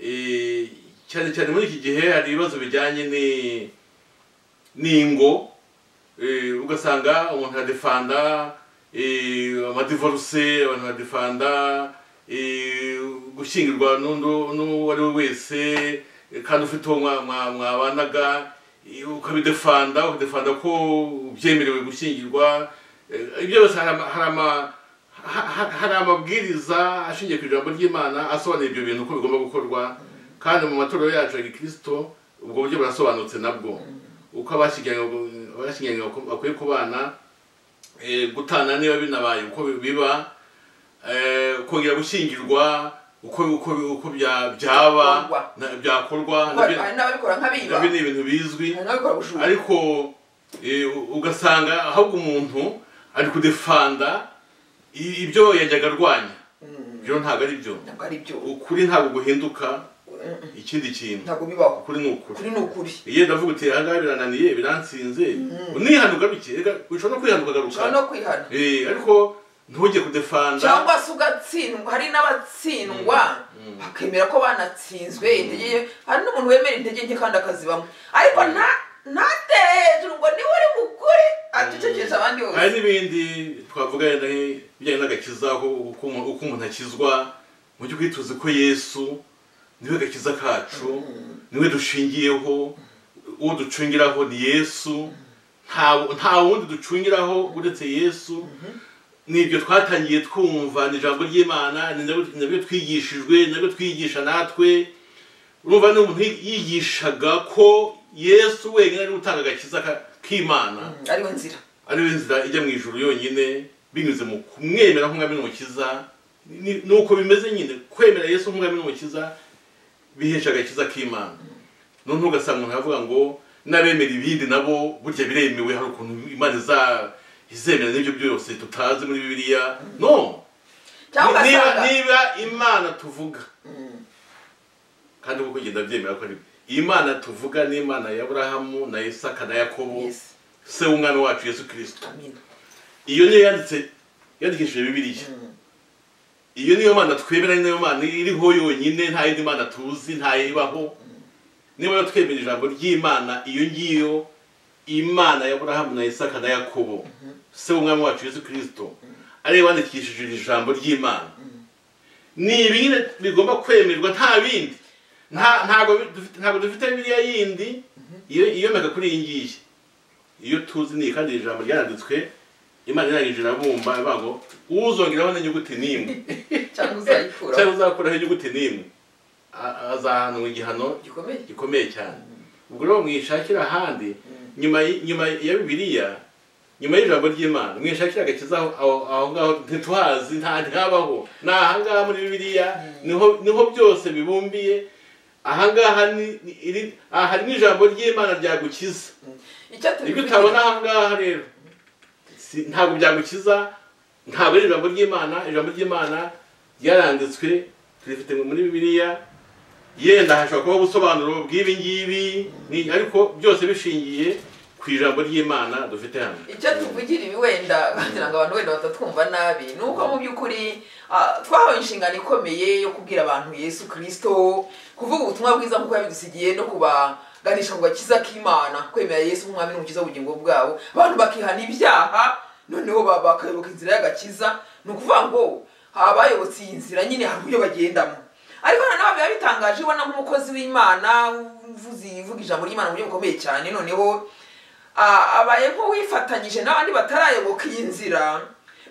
eh, cyane cyane muri iki gihe hari ibibazo bijyanye ni- n'ingo eh, ugasanga umuntu aradefanda eh, amadivoruse abantu baradefanda eh, gushyingirwa n'undi- n'uwo ari we wese eh, kandi ufite uwo mwa- mwa- mwabanaga eh, ukabidefanda ukadefanda ko byemerewe gushyingirwa eh, ibyo byose hari ama- hari ama- ha- ha- hari amabwiriza ashingiye ku ijambo ry'imana asobanura ibyo bintu uko bigomba gukorwa kandi mu matorero yacu ya gikirisito ubwo buryo burasobanutse nabwo uko abashyingiranywe abashyingiranywe bako- bakwiye kubana eh, gutana niba binabaye uko bi- biba eh, kongera gushyingirwa uko uko uko bya- byaba Byakorwa. na- byakorwa Kuko nabyo hari n'ababikora nk'abiba nabyo ni ibintu bizwi hari n'ababikora ubujura ariko eh, u- ugasanga ahubwo umuntu ari kudefanda i- ibyo yajyaga arwanya ibyo ntabwo ari byo ntabwo ari byo ukuri ntabwo guhinduka Mm, mm. ikindi kintu ntabwo bibaho ukuri ni ukuri kuri ni ukuri iyo ndavuga uti ahangaha birananiye biransinze unihana ugaruke reka ushobora no kwihana ushobora ukagaruka no kwihana Eh, ariko ntujye kudefanda cyangwa se ugatsindwa hari n'abatsindwa bakemera ko banatsinzwe intege nke hari n'umuntu wemera intege nke kandi akazibamo ariko nta ntatere hejuru ngo niwe uri mukuri acecekesha abandi bose hari n'ibindi twavuga yenda nk'ibijyanye n'agakiza uko uko umuntu uko umuntu akizwa mu by'ukuri tuzi ko yesu niwe gakiza kacu niwe dushingiyeho uwo ducungiraho ni yesu nta nta wundi ducungiraho uretse yesu nibyo twatangiye twumva ni ijambo ry'imana ni nabyo- nabyo twigishijwe ni nabyo twigisha natwe urumva ni umuntu yigishaga ko yesu wenyine ari we utanga agakiza ka- k'imana Mm, ariwe nzira ariyo nzira ijya mu ijuru yonyine binyuze mu kumwemera nk'umwami n'umukiza ni ni uko bimeze nyine kwemera yesu nk'umwami n'umukiza bihesha agakiza k'imana noneho ugasanga umuntu aravuga ngo n'abemera ibindi nabo burya biremewe hari ukuntu imana iza- izemera n'ibyo byose tutazi muri bibiliya no cyangwa niba ugasanga niba imana tuvuga kandi kuko ugenda byemera ko ari iyi mana tuvuga ni imana ya aburahamu na isaka na yakobo Yes. se w'umwami wacu yesu kirisito Amina. iyo niyo yanditse yandikishije bibiliya iyo niyo mana twemera ni nayo mana iriho yonyine nta yindi mana tuzi nta yibaho niba rero twemera ijambo ry'imana iyo ngiyo imana ya burahamu na isaka na yakobo se w'umwami wacu yesu kirisito ariyo yandikishije iri jambo ry'imana ni ibi nyine bigomba kwemerwa nta bindi Nta- ntabwo bi- dufite- ntabwo dufite biriya yindi iyo- iyomeka kuri iyi ngiyi iyo tuzi ni iyi kandi iri jambo ryanditswe imana irangije irabumba ivuga ngo uzongeraho n'inyuguti n'imwe cyangwa uzayikuraho cyangwa uzakuraho inyuguti n'imwe a- azahanwa igihano gikomeye gikomeye cyane ubwo rero mwishakira ahandi nyuma y- nyuma ya bibiliya nyuma y'ijambo ry'imana mwishakira agakiza aho- aho aho ngaho ntituhazi nta ntihabaho ni ahangaha muri bibiliya niho niho byose bibumbiye ahangaha ni ni- iri- aha hari n'ijambo ry'imana ryagukiza icyo ibyo tubivugira utabona ahangaha rero si- ntabwo byagukiza ntabwo ari ijambo ry'imana ijambo ry'imana ryaranditswe turifite muri bibiliya yenda hashobora kuba ubusobanuro bw'ibi ngibi ni- ariko byose bishingiye ku ijambo ry'imana dufite hano icyo tuvugira ibi wenda kugira ngo abantu wenda batatwumva nabi ni uko mu by'ukuri ah, twahawe inshingano ikomeye yo kubwira abantu yesu kirisito kuvuga ubutumwa bwiza nk'uko yabidusigiye no kubaganisha ku gakiza k'imana kwemera yesu nk'umwami n'umukiza w'ubugingo bwabo abantu bakihana ibyaha noneho ba- bakayoboka inzira y'agakiza ni ukuvuga ngo abayobotse iyi nzira nyine hari uburyo bagendamo ariko noneho biba bitangaje ubona nk'umukozi w'imana uvuzi uvuga ijambo ry'imana mu buryo bukomeye cyane noneho ah, abaye nk'uwifatanyije n'abandi batarayoboka iyi nzira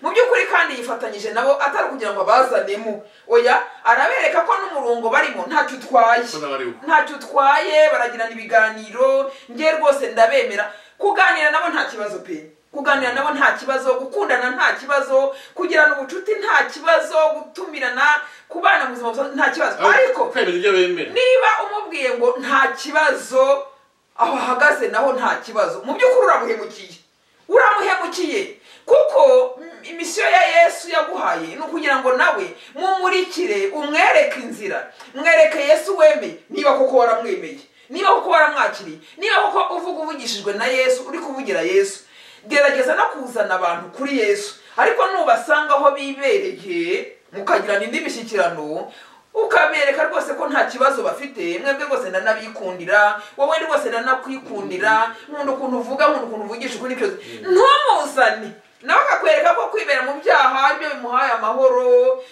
mu by'ukuri kandi yifatanyije nabo atari kugira ngo abazanemo oya arabereka ko n'umurongo barimo ntacyo utwaye Ko nawe ari uko. ntacyo utwaye baragirana ibiganiro nge rwose ndabemera kuganira nabo nta kibazo pe kuganira nabo nta kibazo gukundana nta kibazo kugirana ubucuti nta kibazo gutumirana kubana mu buzima busanzwe nta kibazo ariko kwemeza ibyo bemera niba umubwiye ngo nta kibazo aho ahagaze naho nta kibazo mu by'ukuri uramuhemukiye uramuhemukiye kuko mm, imisiyo ya yesu yaguhaye ni ukugira ngo nawe mumurikire umwereke inzira mwereke yesu wemeye niba koko waramwemeye niba koko waramwakiriye niba koko uvuga uvugishijwe na yesu uri kuvugira yesu gerageza no kuzana abantu kuri yesu ariko nubasanga aho bibereye mukagirana indi mishyikirano ukabereka rwose ko nta kibazo bafite mwebwe rwose ndanabikundira wowe rwose ndanakwikundira nkunda ukuntu uvuga nkunda ukuntu uvugisha ukuri cyose ntumuzane nawe akakwereka ko kwibera mu byaha aribyo bimuhaye amahoro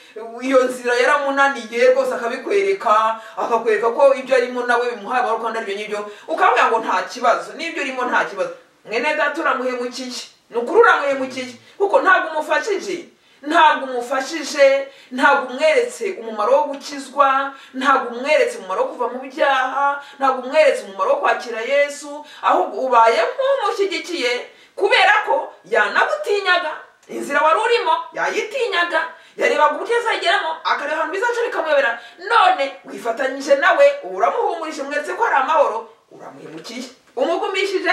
iyo nzira yaramunaniye rwose akabikwereka akakwereka ko ibyo arimo nawe bimuhaye amahoro kandi aribyo n'ibyo ukavuga ngo nta kibazo n'ibyo urimo nta kibazo mwene data uramuhemukiye ni ukuri uramuhemukiye kuko ntabwo umufashije ntabwo umufashije ntabwo umweretse umumaro wo gukizwa ntabwo umweretse umumaro wo kuva mu byaha ntabwo umweretse umumaro wo kwakira yesu ahubwo ubaye nk'umushyigikiye kubera ko yanagutinyaga inzira wari urimo yayitinyaga yarebaga uburyo azayigeramo akareba ahantu bizaca bikamuyobera none wifatanyije nawe ubu uramuhumurije umweretse ko hari amahoro uramuhemukiye umugumishije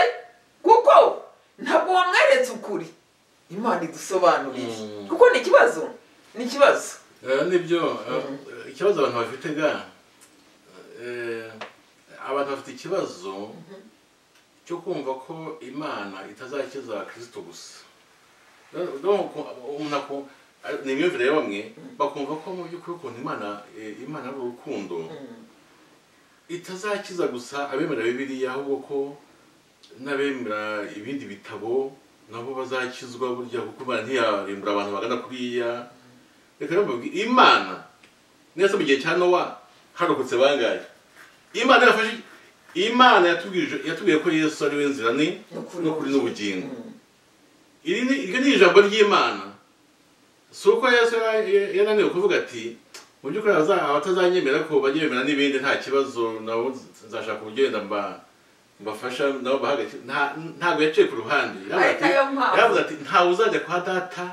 kuko ntabwo wamweretse ukuri imana idusobanuriye Mm. kuko ni ikibazo ni ikibazo Eh, nibyo eh, ikibazo abantu bafite ga eh, abantu bafite ikibazo cyo kumva ko imana itazakiza abakirisitu gusa Rero, rero ku- umuntu ako- ari- ni imyumvire ya bamwe bakumva ko mu by'ukuri ukuntu imana eh, imana ari urukundo itazakiza gusa abemera bibiliya ahubwo ko n'abemera ibindi bitabo nabo bazakizwa burya kuko imana ntiyarimbura abantu bagana kuriya reka rero mbabwire, imana neza mu gihe cya nowa harokotse bangahe imana yafashe imana yatubwirije yatubwiye ko yesu ari we nzira ni N'ukuri n'ukuri n'ubugingo Mm. iri ni iryo ni ijambo ry'imana si uko yesu yara- yananiwe kuvuga ati mu by'ukuri abaza- abatazanyemera ko banyemera n'ibindi nta kibazo nabo nzashaka uburyo wenda mba mbafasha nabo bahagaze Nta- ntabwo yaciye ku ruhande Yaravuze Ari ati- nayo mpamvu. yaravuze ati ntawe uzajya kwa data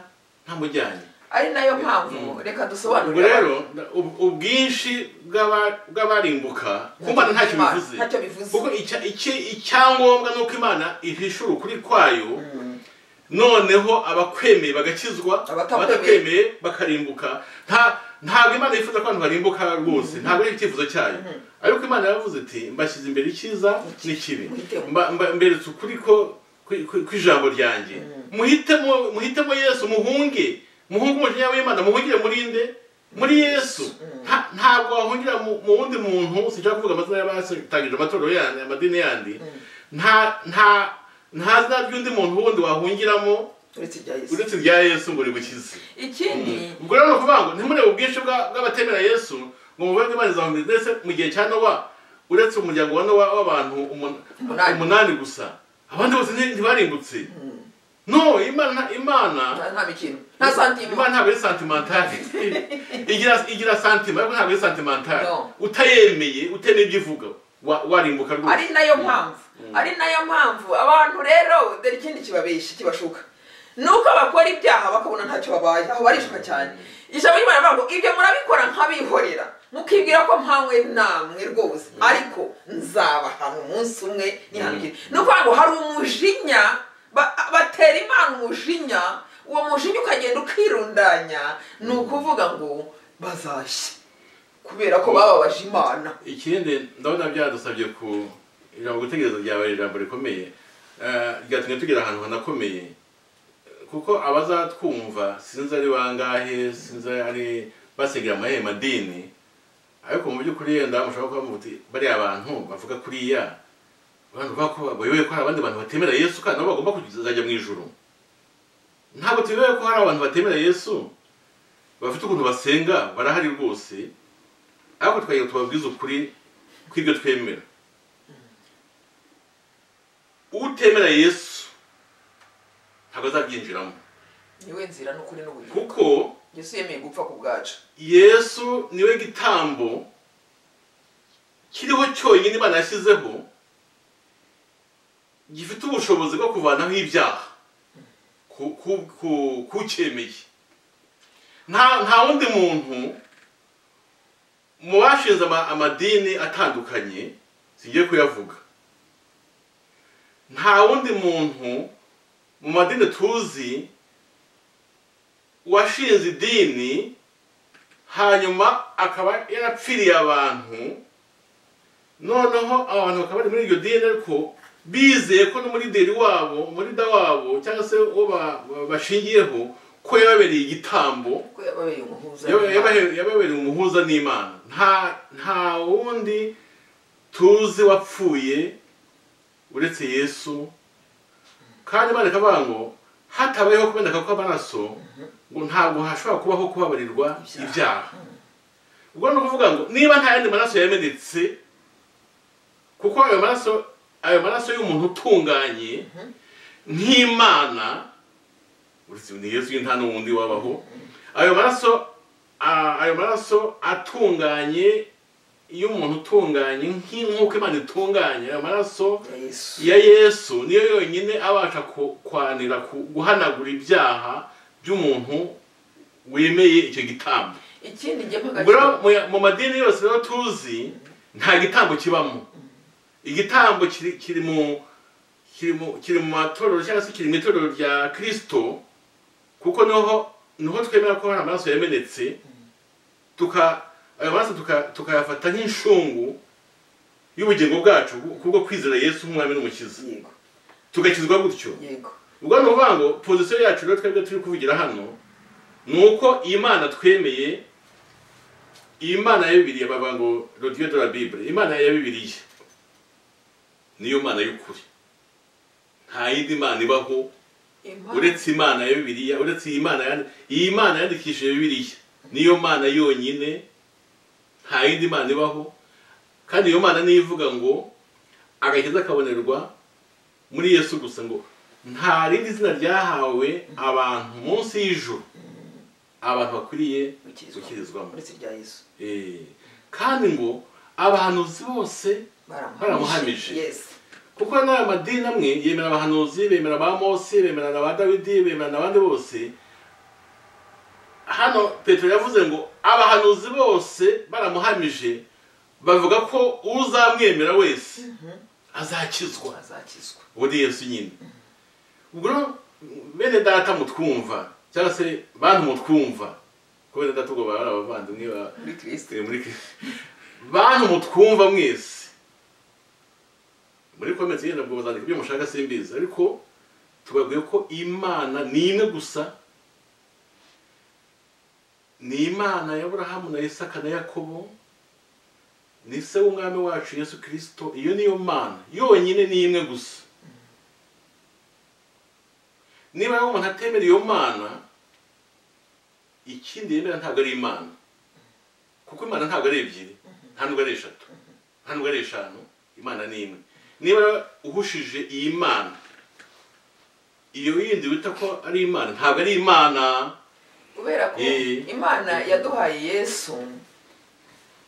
ntamujyanye ari nayo mpamvu reka ubwo dusobanurire rero ub- ubwinshi bw'aba- bw'abarimbuka ku mana ntacyo Imana, bivuze ntacyo bivuze. kuko icya- iki- icyangombwa ni uko imana ihishura ukuri kwayo noneho abakwemeye bagakizwa Abatakwemeye. abatakwemeye bakarimbuka nta ntabwo imana yifuza ko abantu barimbuka rwose ntabwo ari icyifuzo cyayo ariko imana yaravuze iti mbashyize imbere icyiza n'ikibi Muhitemo. Mba- mba- mberetse ukuri ko kwi- kwi- kw'ijambo ryanjye muhitemo muhitemo yesu muhunge muhunge umujinya w'imana muhungire muri nde muri yesu Nta- ntabwo wahungira mu mu wundi muntu sinshaka kuvuga amazina y'abatangije amatorero yandi amadini yandi nta nta nta zina ry'undi muntu wundi wahungiramo uretse ibya yesu uretse irya yesu ngo rigukize ikindi ubwo rero ni ukuvuga ngo ntimurebe ubwinshi bwa- bw'abatemera yesu ngo mubanze imana izahumira ndetse mu gihe cya nowa uretse umuryango wa nowa w'abantu umun- Umunani. umunani gusa abandi bose nti- ntibarimbutse no imana imana nta nta mikino nta santima imana ntabwo ari santimentale igira igira santima ariko ntabwo ari santimentale No. utayemeye utemeye ibyo ivuga wa- warimbuka rwose ari nayo mpamvu ari nayo mpamvu abantu rero dore ikindi kibabeshya kibashuka ni uko bakora ibyaha bakabona ntacyo babaye aho barishuka cyane ijambo ry'imana rivuga ngo ibyo murabikora nk'abihorera mukibwira ko mpamwe namwe rwose ariko nzabahana umunsi umwe nihanukire ni ukuvuga ngo hari umujinya ba- batera imana umujinya uwo mujinya ukagenda ukirundanya ni ukuvuga ngo bazashya kubera ko bababaje imana ikindi ndabona byadusabye ku ijambo gutegereza ryabaye ijambo rikomeye eh, ryatumye tugera ahantu hanakomeye kuko abazatwumva sinzi ari bangahe sinzi ari basigara amahe madini ariko mu by'ukuri yenda mushobora kuba muti bariya abantu bavuga kuriya abantu bavuga ko bayoboye ko hari abandi bantu batemera yesu kandi nabo bagomba kuzajya mu ijuru ntabwo tuyoboye ko hari abantu batemera yesu bafite ukuntu basenga barahari rwose ariko tukajya tubabwiza ukuri kw'ibyo twemera utemera yesu ntabwo azabyinjiramo niwe nzira n'ukuri n'ubugingo kuko yesu yemeye gupfa ku bwacu yesu niwe gitambo kiriho cyonyine imana yashyizeho gifite ubushobozi bwo kuvanaho ibyaha ku- ku- ku- kucyemeye nta nta wundi muntu mu bashinze ama- amadini atandukanye singiye kuyavuga nta wundi muntu mu madini tuzi washinze idini hanyuma akaba yarapfiriye abantu noneho abantu bakaba bari muri iryo dini ariko bizeye ko n'umurinderi wabo umurida wabo cyangwa se uwo ba- ba- bashingiyeho ko yababereye igitambo ko yababereye umuhuza Yaba- yabahe- yababereye umuhuza n'imana nta nta wundi tuzi wapfuye uretse yesu kandi imana ikavuga ngo hatabayeho kumeneka kw'amaraso ngo ntabwo hashobora kubaho kubabarirwa Ibyaha. ibyaha ubwo ni ukuvuga ngo niba nta yandi maraso yamenetse kuko ayo maraso ayo maraso y'umuntu utunganye nk'imana uretse ni yesu nta n'uwundi wabaho ayo maraso ah, ayo maraso atunganye y'umuntu utunganye nk'inkuko imana itunganye ayo maraso ya yesu ya yesu niyo yonyine abasha ku- kwanira ku- guhanagura ibyaha by'umuntu wemeye icyo gitambo ikindi njye mpagaze ubwo rero mu- mu madini yose rero tuzi nta gitambo kibamo igitambo kiri kiri mu kiri mu kiri mu matorero cyangwa se kiri mu itorero rya kirisito kuko niho niho twemera ko hari amaraso yamenetse tuka ayo maraso tuka- tukayafata nk'inshungu y'ubugingo bwacu kubwo kwizera yesu nk'umwami n'umukiza yego tugakizwa gutyo yego ubwo ni ukuvuga ngo pozisiyo yacu rero twebwe turi kuvugira hano ni uko imana twemeye imana ya bibiliya bavuga ngo rodiyo de la bibure imana ya bibiliya niyo mana y'ukuri nta yindi mana ibaho impamvu uretse imana ya bibiliya uretse iyi mana yandi- iyi mana yandikishije bibiliya niyo mana yonyine nta yindi mana ibaho kandi iyo mana niyo ivuga ngo agakiza kabonerwa muri yesu gusa ngo nta rindi zina ryahawe abantu munsi y'ijuru abantu bakwiriye gukirizwamo uretse irya yesu Eh, kandi ngo abahanuzi bose Baramuhamije. yesi kuko n'aya madini amwe yemera abahanuzi bemera ba mose bemera na ba dawidi bemera n'abandi bose hano petero yavuze ngo abahanuzi bose baramuhamije bavuga ko uzamwemera wese azakizwa azakizwa ubu ni yesu nyine ubwo rero bene data mutwumva cyangwa se bantu mutwumva ko bene data ubwo baba ari abavandimwe ba- muri kirisito muri bantu mutwumva mwese muri kometse yenda ngo bazandika ibyo mushaka simbizi ariko tubabwiye ko imana ni imwe gusa ni imana ya burahamu na isaka na yakobo ni se w'umwami wacu yesu kirisito iyo niyo mana yonyine ni imwe gusa niba rero umuntu atemera iyo mana ikindi yemera ntabwo ari imana kuko imana ntabwo ari ebyiri nta nubwo ari eshatu nta nubwo ari eshanu imana ni imwe niba uhushije iyi mana iyo yindi wita ko ari imana ntabwo ari imana kubera ko Eh. imana yaduhaye yesu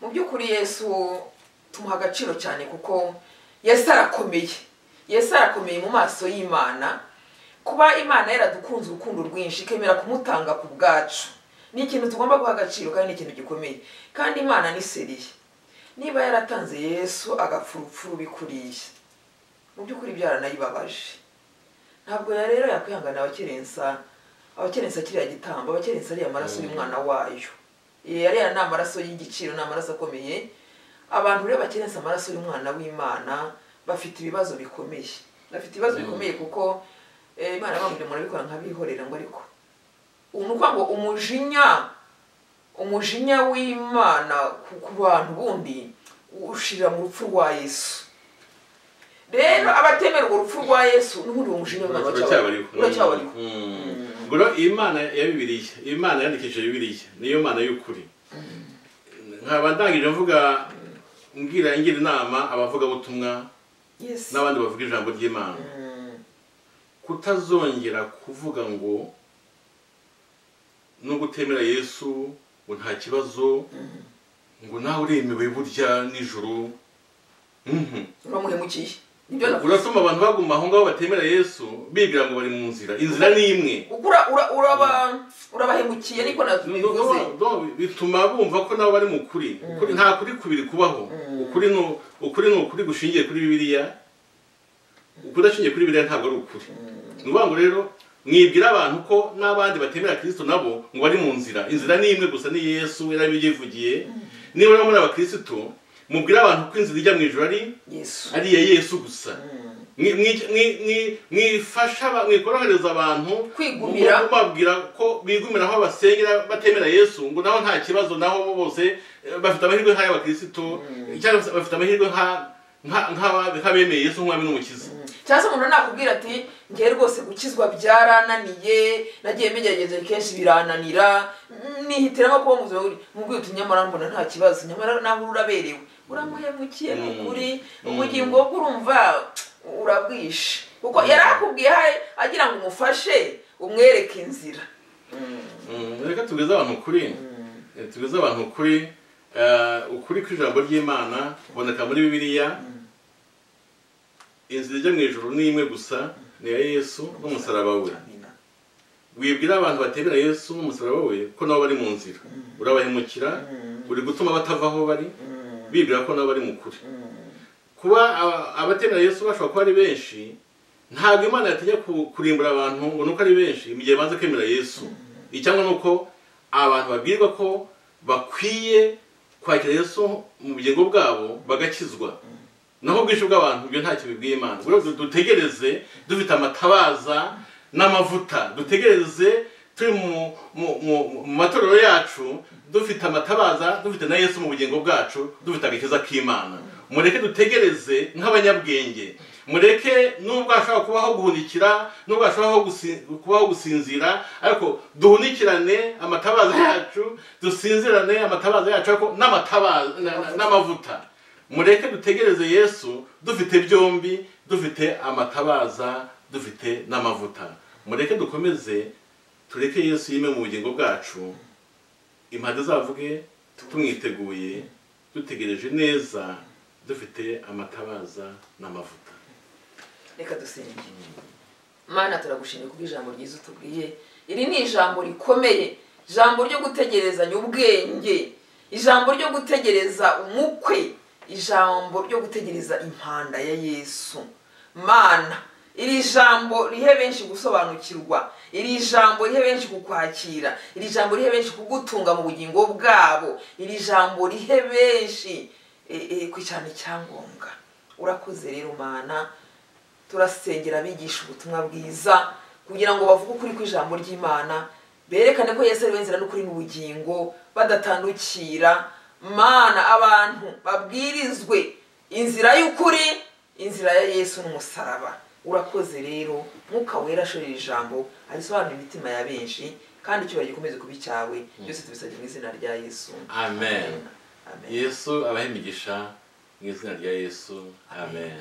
mu by'ukuri yesu tumuha agaciro cyane kuko yesu arakomeye yesu arakomeye mu maso y'imana kuba imana yaradukunze urukundo rwinshi ikemera kumutanga ku bwacu ni ikintu tugomba guha agaciro kandi ni ikintu gikomeye kandi imana ni seriye niba yaratanze yesu agapfa urupfu rubikuriye mu by'ukuri byaranayibabaje ntabwo ya rero yakwihanganira abakerensa abakerensa kiriya gitambo abakerensa ariya maraso y'umwana wayo Eh, ariya ni amaraso y'igiciro ni amaraso akomeye abantu rero bakerensa amaraso y'umwana w'imana bafite ibibazo bikomeye bafite ibibazo bikomeye kuko eh, imana bamubwira umuntu abikora nk'abihorera ngo ariko ubu ni ukuvuga ngo umujinya umujinya w'imana ku- ku bantu bundi ushirira mu rupfu rwa yesu rero abatemera urwo rupfu rwa yesu n'ubundi uwo mujinya w'imana uracyabariho uracyabariho ubwo rero imana ya bibiliya imana yandikishije bibiliya niyo mana y'ukuri nkaba ndangije mvuga ngira ngira inama abavugabutumwa Yes. n'abandi bavuga ijambo ry'imana Mm, kutazongera kuvuga ngo no gutemera yesu ngo nta kibazo ngo nawe uremewe burya nijoro Mhm. uramuhemukiye nibyo navuga urasoma abantu baguma aho ngaho batemera yesu bibwira ngo bari mu nzira inzira ni imwe Ukura- ura- uraba- urabahemukiye niko nabivuze No, no, bituma bumva ko nabo bari mu kuri Ukuri- nta kuri kubiri kubaho ukuri ni ukuri ni ukuri gushingiye kuri bibiliya ukudashingiye kuri bibiliya ntabwo ari ukuri ni ukuvuga ngo rero mwibwira abantu ko n'abandi batemera kirisito nabo ngo bari mu nzira inzira ni imwe gusa ni yesu yarabyivugiye niba rero muri abakristo mubwire abantu ko inzira ijya mu ijoro ari yesu ari iya yesu gusa Mwi- mwi- mwi- mwi- mwifasha aba- mwikorohereza abantu Kwigumira. mu- mubabwira ko bigumira aho basengera batemera yesu ngo naho nta kibazo naho bo bose eh, bafite amahirwe nk'ay'abakristo cyangwa se bafite amahirwe nka- nka- nk'aba- nk'abemeye yesu nk'umwami n'umukiza cyangwa se umuntu nakubwira ati ngewe rwose gukizwa byarananiye nagiye mbigerageza kenshi birananira mm, nihitiramo kuba muzima buri mubwiye uti nyamara mbona nta kibazo nyamara naho uri uraberewe uramuhemukiye ni ukuri ubugingo bwe urumva urabwishe kuko yari akubwiye agira ngo umufashe umwereke inzira Mm, reka tugeze abantu kuri Eh, tugeze abantu kuri eh, ukuri kw'ijambo ry'imana kuboneka muri bibiliya inzira ijya mu ijuru ni imwe gusa ni iya yesu n'umusaraba we amina wibwira abantu batemera yesu n'umusaraba we ko nabo bari mu nzira urabahemukira uri gutuma batava aho bari bibwira ko nabo bari mu kuri kuba aba- abatemera yesu bashobora kuba ari benshi ntabwo imana yatajya ku- kurimbura abantu ngo nuko ari benshi mu gihe banze kwemera yesu icyangwa ni uko abantu babwirwa ko bakwiye kwakira yesu mu bugingo bwabo bagakizwa naho ubwinshi bw'abantu ibyo ntacyo bibwiye imana ubwo rero dutegereze dufite amatabaza n'amavuta dutegereze turi mu- mu- mu mu matorero yacu dufite amatabaza dufite na yesu mu bugingo bwacu dufite agakiza k'imana mureke dutegereze nk'abanyabwenge mureke nubwo hashobora kubaho guhunikira nubwo hashobora gusi- kubaho gusinzira ariko duhunikirane amatabaza yacu dusinzirane amatabaza yacu ariko n'amatabaza- na- na- n'amavuta mureke dutegereze yesu dufite byombi dufite amatabaza dufite n'amavuta mureke dukomeze tureke yesu yime mu bugingo bwacu impande zavuge tumwiteguye dutegereje neza dufite amatabaza n'amavuta reka dusenge mana turagushimye kubw'ijambo ryiza utubwiye iri ni ijambo rikomeye ijambo ryo gutegerezanya ubwenge ijambo ryo gutegereza umukwe ijambo ryo gutegereza impanda ya yesu mana iri jambo rihe benshi gusobanukirwa iri jambo rihe benshi kukwakira iri jambo rihe benshi kugutunga mu bugingo bwabo iri jambo rihe benshi eh, eh, kwicarana icyangombwa urakoze rero mana turasengera abigisha ubutumwa bwiza kugira ngo bavuge ukuri kw'ijambo ry'imana berekane ko yesu ari we nzira n'ukuri n'ubugingo badatandukira mana abantu babwirizwe inzira y'ukuri inzira ya yesu n'umusaraba urakoze rero mwuka wera ashorera ijambo arisobanura imitima ya benshi kandi icyubahiro gikomeze kuba icyawe byose tubisabye mu izina rya yesu amen amen yesu abahe imigisha mu izina rya yesu amen